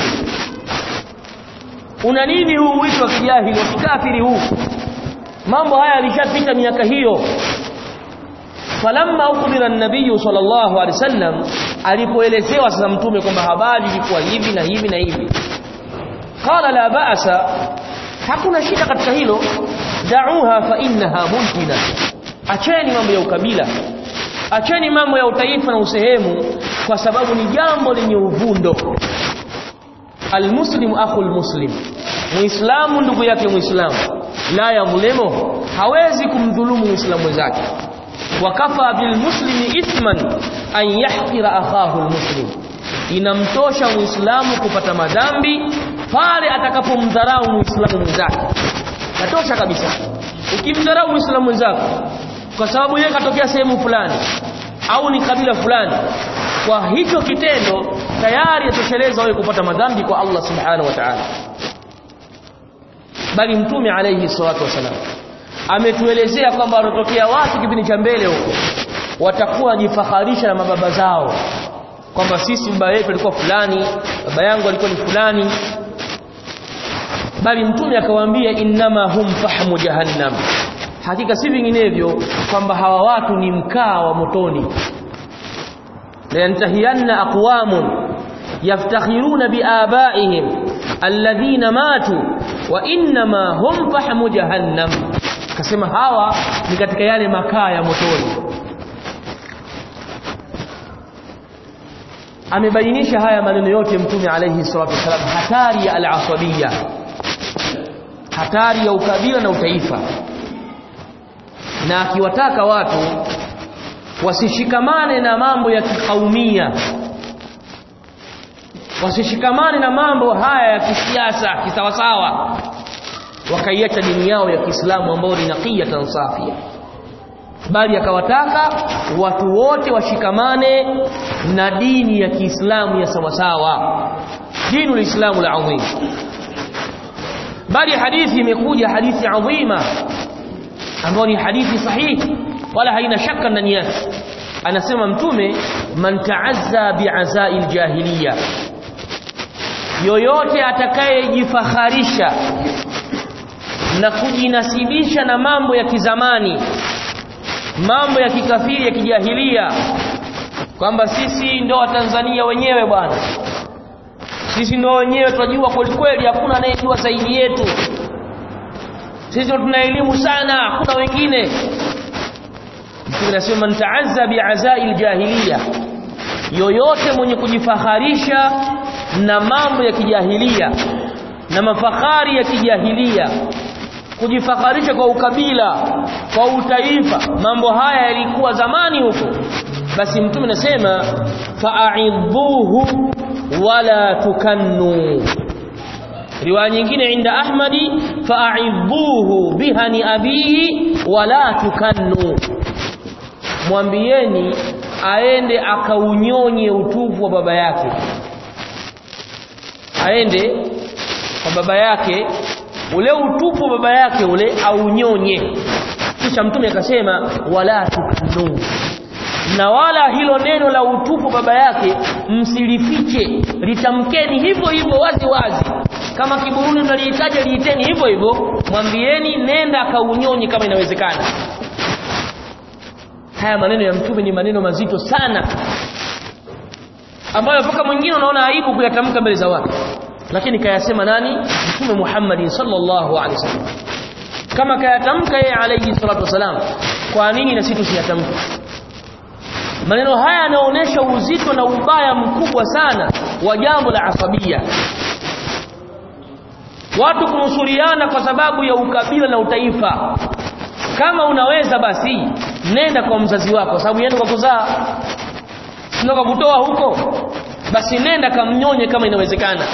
una nini huu wito wa kijahili wa kikafiri huu mambo haya yalishapita miaka hiyo falamma ukbira an-nabiy sallallahu alaihi wasallam alipoelezewa sasa mtume kwamba habari ilikuwa hivi na hivi na hivi qala la ba'sa hakuna shida katika hilo da'uha fa innaha muntina acheni mambo ya ukabila acheni mambo ya utaifa na usehemu kwa sababu ni jambo lenye uvundo almuslimu akhul muslim muislamu ndugu yake muislamu la yadhlimu hawezi kumdhulumu muislamu mwenzake wakafa bilmuslimi ithman an yahqira akhahu almuslim inamtosha muislamu kupata madhambi pale atakapomdharau muislamu mwenzake natosha kabisa ukimdharau muislamu mwenzako kwa sababu yeye katokea sehemu fulani au ni kabila fulani kwa hicho kitendo tayari yatosheleza wewe kupata madhambi kwa Allah subhanahu wa ta'ala bali mtume alayhi salatu wasalam ametuelezea kwamba wanatokea watu kipindi cha mbele huko watakuwa wajifaharisha na mababa zao kwamba sisi baba yetu alikuwa fulani baba yangu alikuwa ni fulani bali mtume akawaambia innama hum fahmu jahannam hakika si vinginevyo kwamba hawa watu ni mkaa wa motoni la yantahiyanna aqwamun yaftakhiruna biabaihim alladhina matu wa innama hum fahmu jahannam kasema hawa ni katika yale makaa ya motoni amebainisha haya maneno yote mtume alayhi salatu wasalam hatari ya al-asabiyya hatari ya ukabila na utaifa na akiwataka watu wasishikamane na mambo ya kikaumia wasishikamane na mambo haya ya kisiasa kisawasawa wakaiacha dini yao ya Kiislamu ambayo ni naqiyatan safia bali akawataka watu wote washikamane na dini ya Kiislamu ya sawasawa dinu lislamu la adhim bali hadithi imekuja hadithi adhima ambayo ni hadithi sahihi wala haina shaka ndani yake anasema mtume man ta'azza bi'azai aljahiliya yoyote atakayejifaharisha na kujinasibisha na mambo ya kizamani mambo ya kikafiri ya kijahilia kwamba sisi ndo watanzania wenyewe bwana sisi ndo wenyewe tunajua kweli kweli hakuna anayejua zaidi yetu sisi ndo tuna elimu sana hakuna wengine mtume anasema man ta'azza bi'azai aljahiliya yoyote mwenye kujifaharisha na mambo ya kijahilia na mafahari ya kijahilia kujifaharisha kwa ukabila kwa utaifa mambo haya yalikuwa zamani huko basi mtume anasema fa'idhuhu wala tukannu riwaya nyingine inda ahmadi fa'idhuhu bihani abihi wala tukannu mwambieni aende akaunyonye utupu wa baba yake aende kwa baba yake ule utupu wa baba yake ule aunyonye kisha mtume akasema wala tukanu na wala hilo neno la utupu baba yake msilifiche litamkeni hivyo hivyo wazi wazi kama kiburuni mnalihitaji liiteni hivyo hivyo mwambieni nenda akaunyonye kama inawezekana haya maneno ya mtume ni maneno mazito sana ambayo mpaka mwingine unaona aibu kuyatamka mbele za watu lakini kayasema nani mtume Muhammad sallallahu alaihi wasallam kama kayatamka yeye alayhi salatu wasalam kwa nini na sisi tusiyatamke maneno haya yanaonyesha uzito na ubaya mkubwa sana wa jambo la asabia watu kunusuriana kwa sababu ya ukabila na utaifa kama unaweza basi nenda kwa mzazi wako sababu yeye kwa kuzaa sio kwa kutoa huko basi nenda kamnyonye kama inawezekana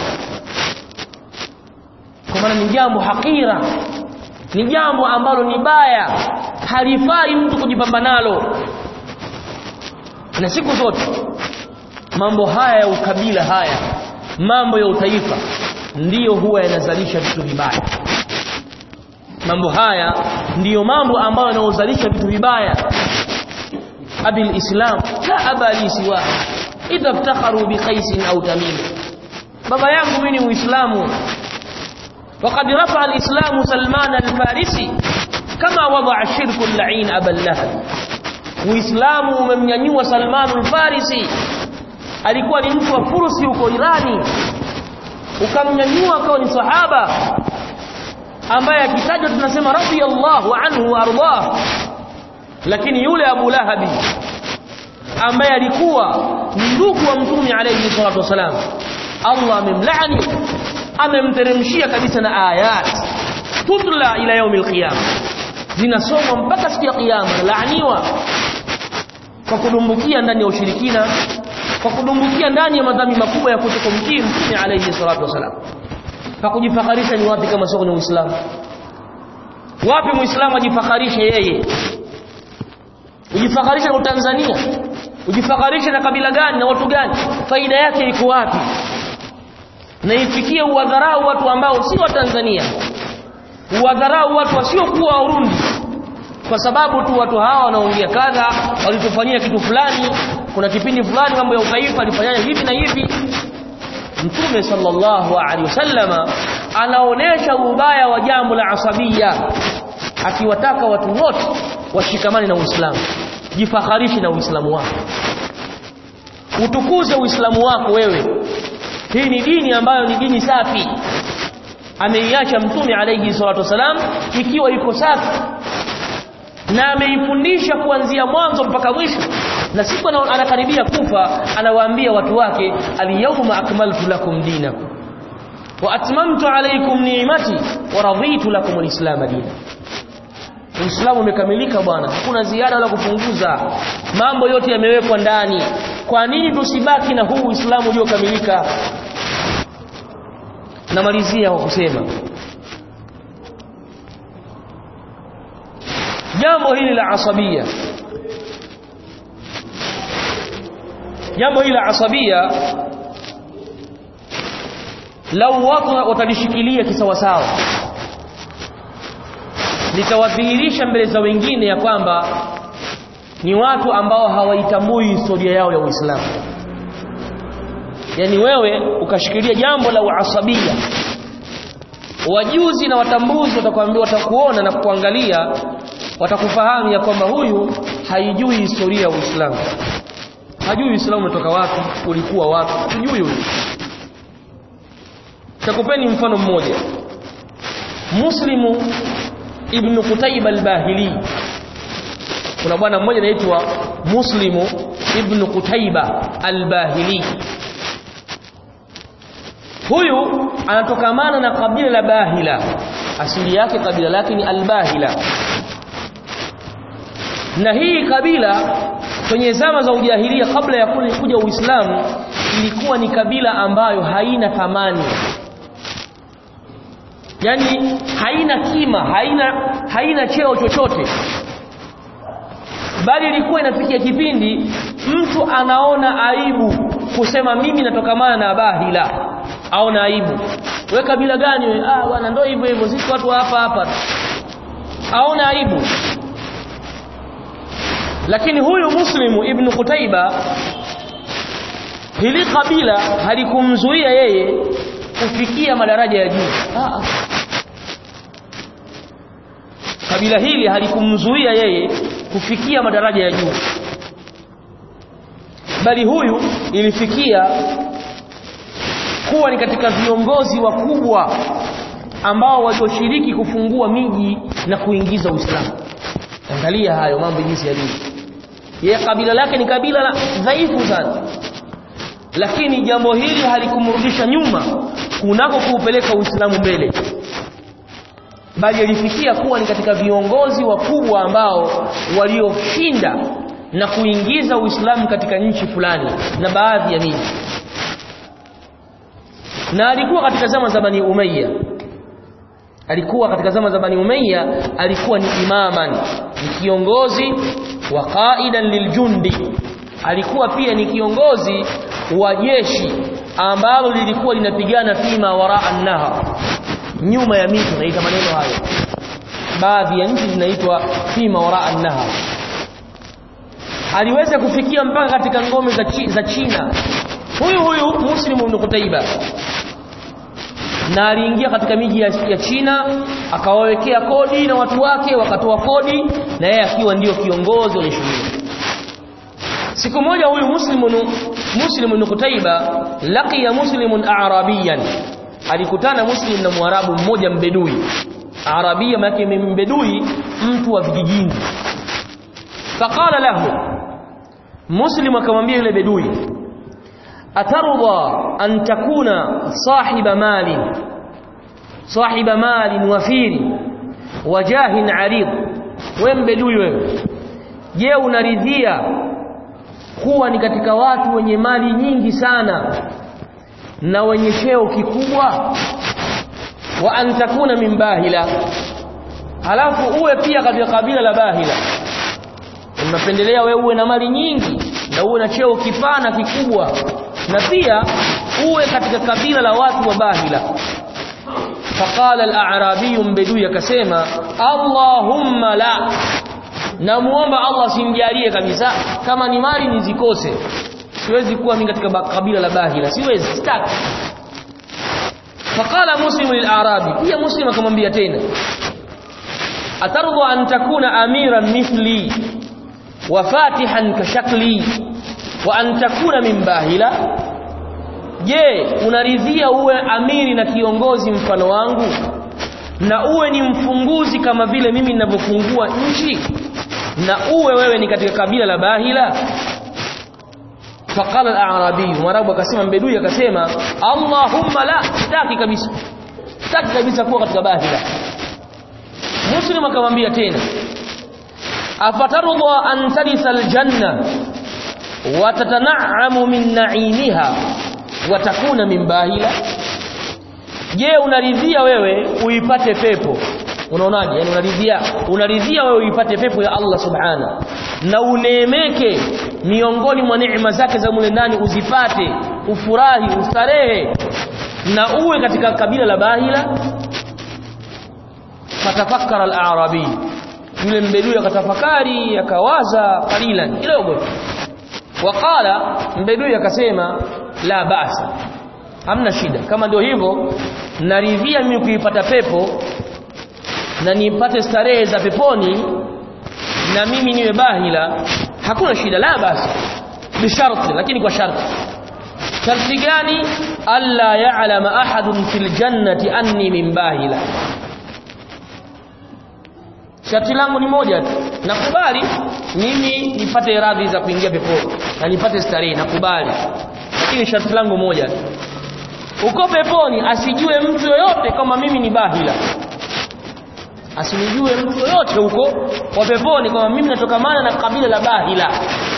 kwa maana ni jambo hakira ni jambo ambalo ni baya halifai mtu kujipamba nalo na siku zote mambo haya ya ukabila haya mambo ya utaifa ndiyo huwa yanazalisha vitu vibaya mambo haya ndiyo mambo ambayo yanayozalisha vitu vibaya abi alislam la aba li siwa idha iftakharu bi qais au tamim baba yangu mimi ni muislamu وقد رفع الإسلام سلمان الفارسي كما وضع الشرك اللعين أبا اللهب Uislamu umemnyanyua Salman al-Farisi alikuwa ni mtu wa Fursi huko Irani ukamnyanyua akawa ni sahaba ambaye akitajwa tunasema radiyallahu anhu ardah lakini yule Abu Lahabi ambaye alikuwa ni ndugu wa Mtume alayhi salatu wasalam Allah amemlaani amemteremshia kabisa na ayat tutla ila yaumil qiyama zinasomwa mpaka siku ya kiyama laaniwa kwa kudumbukia ndani ya ushirikina kwa kudumbukia ndani ya madhambi makubwa ya kutokumtii mtume alayhi salatu wasalam pa kujifakharisha ni wapi kama sio kwenye Uislamu wapi muislamu ajifakharishe yeye ujifakharisha na Tanzania ujifakharishe na kabila gani na watu gani faida yake iko wapi na ifikie uwadharau watu ambao si wa Tanzania uwadharau watu wasiokuwa Warundi kwa sababu tu watu hawa wanaongea kadha walitufanyia kitu fulani kuna kipindi fulani mambo ya utaifa alifanyana hivi na hivi Mtume sallallahu alaihi wasallama anaonesha ubaya wa jambo la asabia akiwataka watu wote washikamane na Uislamu jifakharishe na Uislamu wako utukuze Uislamu wako wewe hii ni dini ambayo ni dini safi ameiacha mtume alayhi salatu wasalam ikiwa iko safi na ameifundisha kuanzia mwanzo mpaka mwisho na siku anakaribia kufa anawaambia watu wake alyawma akmaltu lakum dinakum wa atmamtu alaykum ni'mati wa raditu lakum alislam dina Uislamu umekamilika bwana hakuna ziada wala kupunguza mambo yote yamewekwa ndani kwa nini tusibaki na huu Uislamu uliokamilika namalizia kwa kusema jambo hili la asabia jambo hili la asabia lau watu watalishikilia kisawasawa litawadhihirisha mbele za wengine ya kwamba ni watu ambao hawaitambui historia yao ya Uislamu yani wewe ukashikilia jambo la uasabia wajuzi na watambuzi watakwambia watakuona na kukuangalia watakufahamu ya kwamba huyu haijui historia ya Uislamu hajui Uislamu umetoka wapi ulikuwa wapi hajui huyu takupeni mfano mmoja Muslimu ibn Qutayba al-Bahili kuna bwana mmoja anaitwa Muslimu ibn Qutayba al-Bahili huyu anatokamana na kabila la Bahila asili yake kabila lake ni al-Bahila na hii kabila kwenye zama za ujahilia kabla ya kuja Uislamu ilikuwa ni kabila ambayo haina thamani yani haina kima haina haina cheo chochote bali ilikuwa inafikia kipindi mtu anaona aibu kusema mimi natokamana na bahila aona aibu we kabila gani we ah bwana ndio hivyo hivyo sisi watu hapa hapa aona aibu lakini huyu muslimu ibn Qutaiba hili kabila halikumzuia yeye kufikia madaraja ya juu ah kabila hili halikumzuia yeye kufikia madaraja ya juu bali huyu ilifikia kuwa ni katika viongozi wakubwa ambao walioshiriki kufungua miji na kuingiza Uislamu angalia hayo mambo jinsi yalivyo yeye kabila lake ni kabila la dhaifu sana lakini jambo hili halikumrudisha nyuma kunako kuupeleka Uislamu mbele bali alifikia kuwa ni katika viongozi wakubwa ambao walioshinda na kuingiza Uislamu katika nchi fulani na baadhi ya miji na alikuwa katika zama za Bani Umayya alikuwa katika zama za Bani Umayya alikuwa ni imaman ni kiongozi wa qaidan liljundi alikuwa pia ni kiongozi wa jeshi ambalo lilikuwa linapigana fima waraa an-nahar nyuma ya mito naita maneno hayo baadhi ya nchi zinaitwa fima waraa an-nahar aliweza kufikia mpaka katika ngome za, chi, za China huyu huyu Muslim ibn Qutaiba na aliingia katika miji ya, ya China akawawekea kodi na watu wake wakatoa kodi na yeye akiwa ndiyo kiongozi wa shughuli siku moja huyu muslimun muslimun Qutaiba laqiya muslimun a'rabiyan alikutana muslim na mwarabu mmoja mbedui arabia maana mbedui mtu wa vijijini faqala lahu muslim akamwambia yule bedui atarda an takuna sahiba mali sahiba mali wafiri wajahin arid wewe mbedui wewe je unaridhia kuwa ni katika watu wenye mali nyingi sana na wenye cheo kikubwa wa an takuna min bahila halafu uwe pia katika kabila la bahila unapendelea wewe uwe na mali nyingi na uwe na cheo kipana kikubwa na pia uwe katika kabila la watu wa bahila faqala al-a'rabi mbedui akasema allahumma la namuomba Allah simjalie kabisa kama ni mali nizikose siwezi kuwa mimi katika kabila la bahila siwezi sitaki faqala muslim lil-a'rabi pia muslim akamwambia tena atarda an takuna amiran mithli wa fatihan ka shakli wa an takuna min bahila je unaridhia uwe amiri na kiongozi mfano wangu na uwe ni mfunguzi kama vile mimi ninavyofungua nchi na uwe wewe ni katika kabila la bahila faqala al-a'rabi mwarabu akasema mbedui akasema allahumma la sitaki kabisa sitaki kabisa kuwa katika bahila muslim akamwambia tena afatarudha an tarisa aljanna wa tatana'amu min na'imiha wa takuna min bahila je unaridhia wewe uipate pepo unaonaje yani unaridhia unaridhia wewe uipate pepo ya Allah subhana na uneemeke miongoni mwa neema zake za mule ndani uzipate ufurahi ustarehe na uwe katika kabila la bahila fatafakkara al-a'rabi yule mbedui akatafakari akawaza qalilan kidogo waqala mbedui akasema la basa hamna shida kama ndio hivyo naridhia mimi kuipata pepo na nipate starehe za peponi na mimi niwe bahila hakuna shida la basi bisharti lakini kwa sharti sharti gani alla ya'lama ahadun fil jannati anni min bahila sharti langu ni moja tu nakubali mimi nipate radhi za kuingia peponi na nipate starehe nakubali lakini sharti langu moja tu uko peponi asijue mtu yoyote kama mimi ni bahila asinijue mtu yoyote huko wa peponi kama mimi natokamana na kabila la bahila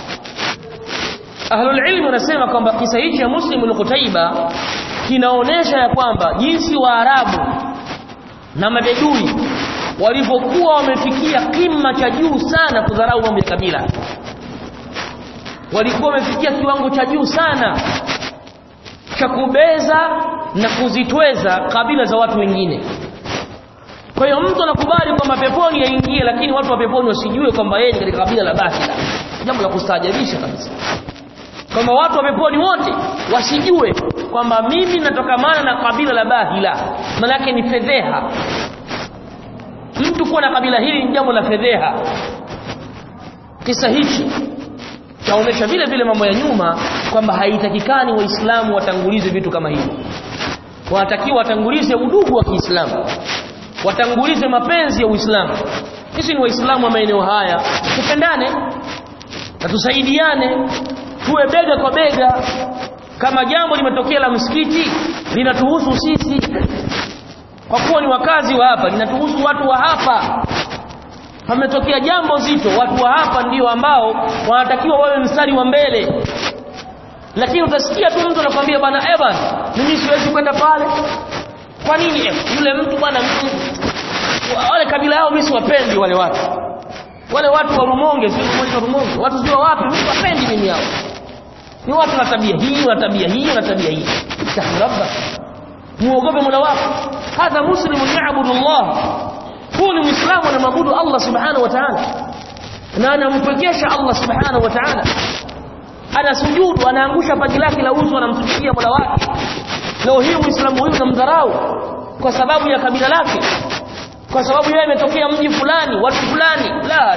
ahlul ilmi wanasema kwamba kisa hichi cha muslim al-Qutaiba kinaonesha ya kwamba jinsi waarabu na mabedui walivyokuwa wamefikia kima cha juu sana kudharau mambo ya kabila walikuwa wamefikia kiwango cha juu sana cha kubeza na kuzitweza kabila za watu wengine kwa hiyo mtu anakubali kwamba peponi yaingie lakini watu wa peponi wasijue kwamba yeye ni katika kabila la Bahila jambo la kustaajabisha kabisa kwamba watu wa peponi wote wasijue kwamba mimi natokamana na kabila la Bahila manake ni fedheha mtu kuwa na kabila hili ni jambo la fedheha kisa hichi chaonesha vile vile mambo ya nyuma kwamba haitakikani waislamu watangulize vitu kama hivi wanatakiwa watangulize udugu wa Kiislamu watangulize mapenzi ya Uislamu sisi ni waislamu wa maeneo haya tupendane na tusaidiane tuwe bega kwa bega kama jambo limetokea la msikiti linatuhusu sisi kwa kuwa ni wakazi wa hapa linatuhusu watu wa hapa pametokea jambo zito watu wa hapa ndio ambao wanatakiwa wawe mstari wa mbele lakini utasikia tu mtu anakuambia bwana Evan mimi siwezi kwenda pale kwa nini eh, yule mtu bwana wale kabila yao mimi siwapendi wale watu wale watu wa Rumonge sio mmoja wa Rumonge watu sio wapi mimi siwapendi mimi hao ni watu na tabia hii na tabia hii na tabia hii tahrabbak muogope Mola wako hadha muslimun ya'budu Allah huu ni muislamu anamwabudu Allah subhanahu wa ta'ala na anampekesha Allah subhanahu wa ta'ala anasujudu anaangusha paji lake la uso anamtumikia Mola wake leo hii muislamu huyu namdharau kwa sababu ya kabila lake kwa sababu yeye ametokea mji fulani watu fulani la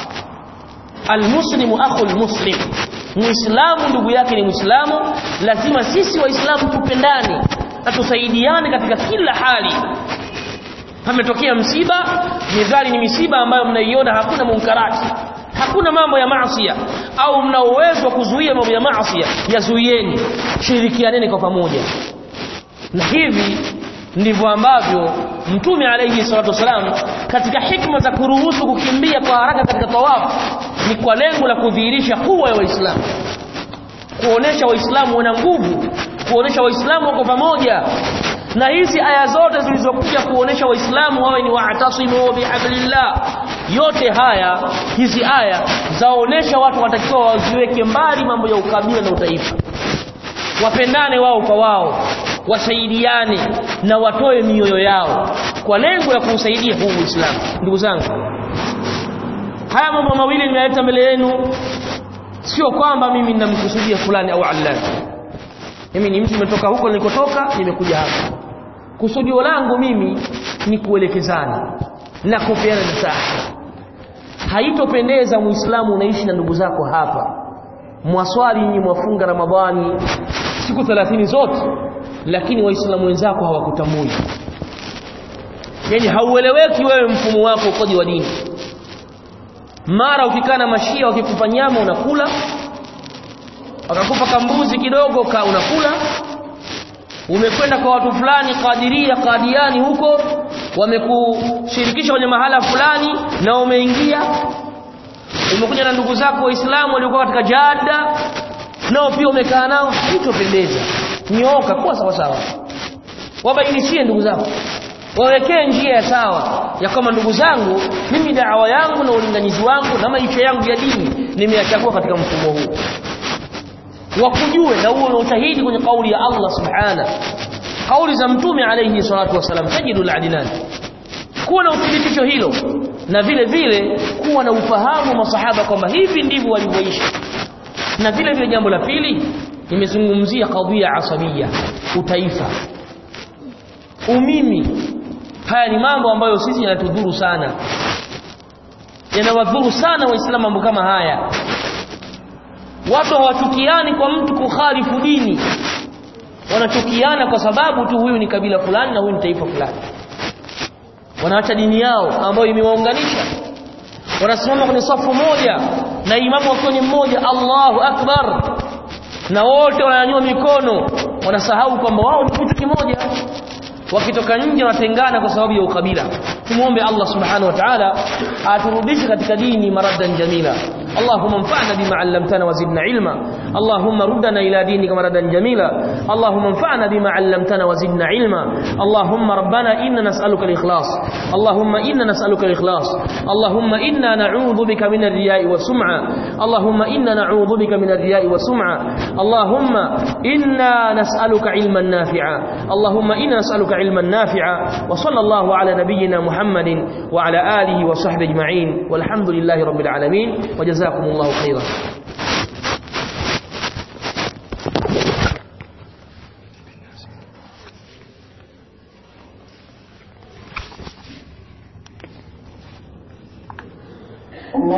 almuslimu akhul muslim muislamu ndugu yake ni muislamu lazima sisi waislamu tupendane na tusaidiane katika kila hali pametokea msiba mizali ni misiba ambayo mnaiona hakuna munkarati hakuna mambo ya maasiya au mna uwezo wa kuzuia mambo ya maasiya yazuieni shirikianeni kwa pamoja na hivi ndivyo ambavyo mtume alayhi salatu wasalam katika hikma za kuruhusu kukimbia kwa haraka katika tawafu ni kwa lengo la kudhihirisha kuwa ya waislamu kuonesha waislamu wana nguvu kuonesha waislamu wako pamoja na hizi aya zote zilizokuja kuonesha waislamu wawe ni wa'tasimu bihablillah yote haya hizi aya zaonesha watu watakiwa waziweke mbali mambo ya ukabila na utaifa wapendane wao kwa wao wasaidiane na watoe mioyo yao kwa lengo la kuusaidia huu Uislamu ndugu zangu haya mambo mawili ninaleta mbele yenu sio kwamba mimi ninamkusudia fulani au allani mimi ni mtu nimetoka huko nilikotoka nimekuja hapa kusudio langu mimi ni kuelekezana na kupeana nasaha haitopendeza muislamu unaishi na ndugu zako hapa mwaswali nyinyi mwafunga ramadhani siku 30 zote lakini waislamu wenzako hawakutambui yani haueleweki wewe mfumo wako ukoje wa dini mara ukikaa na mashia wakikupa nyama unakula wakakupa kambuzi kidogo ka unakula umekwenda kwa watu fulani kadiria kadiani huko wamekushirikisha kwenye mahala fulani na umeingia umekuja na ndugu zako waislamu waliokuwa katika jada nao pia umekaa nao haitopendeza nyooka kuwa sawa sawa wabainishie ndugu zako wawekee njia ya sawa ya kama ndugu zangu mimi dawa yangu na ulinganizi wangu na maisha yangu ya dini nimeyachagua katika mfumo huu wakujue na uwe na ushahidi kwenye kauli ya Allah subhana kauli za mtume alayhi salatu wasalam tajidu al-adilan kuwa na uthibitisho hilo na vile vile kuwa na ufahamu masahaba kwamba hivi ndivyo walivyoishi na vile vile jambo la pili nimezungumzia kadhia asabia utaifa umimi haya ni mambo ambayo sisi yanatudhuru sana yanawadhuru sana waislamu mambo kama haya watu hawachukiani kwa mtu kukhalifu dini wanachukiana kwa sababu tu huyu ni kabila fulani na huyu ni taifa fulani wanaacha dini yao ambayo imewaunganisha wanasimama kwenye safu moja na imamu wakiwa ni mmoja Allahu akbar na wote wananyanyua mikono wanasahau kwamba wao ni kitu kimoja wakitoka nje wanatengana kwa sababu ya ukabila tumuombe Allah subhanahu wa ta'ala aturudishe katika dini maradan jamila اللهم انفعنا بما علمتنا وزدنا علما اللهم ردنا إلى دينك مردا جميلا اللهم انفعنا بما علمتنا وزدنا علما اللهم ربنا إنا نسألك الإخلاص اللهم إنا نسألك الإخلاص اللهم إنا نعوذ بك من الرياء والسمعة اللهم إنا نعوذ بك من الرياء والسمعة اللهم إنا نسألك علما نافعا اللهم إنا نسألك علما نافعا وصلى الله على نبينا محمد وعلى آله وصحبه أجمعين والحمد لله رب العالمين وجزاكم الله خيرا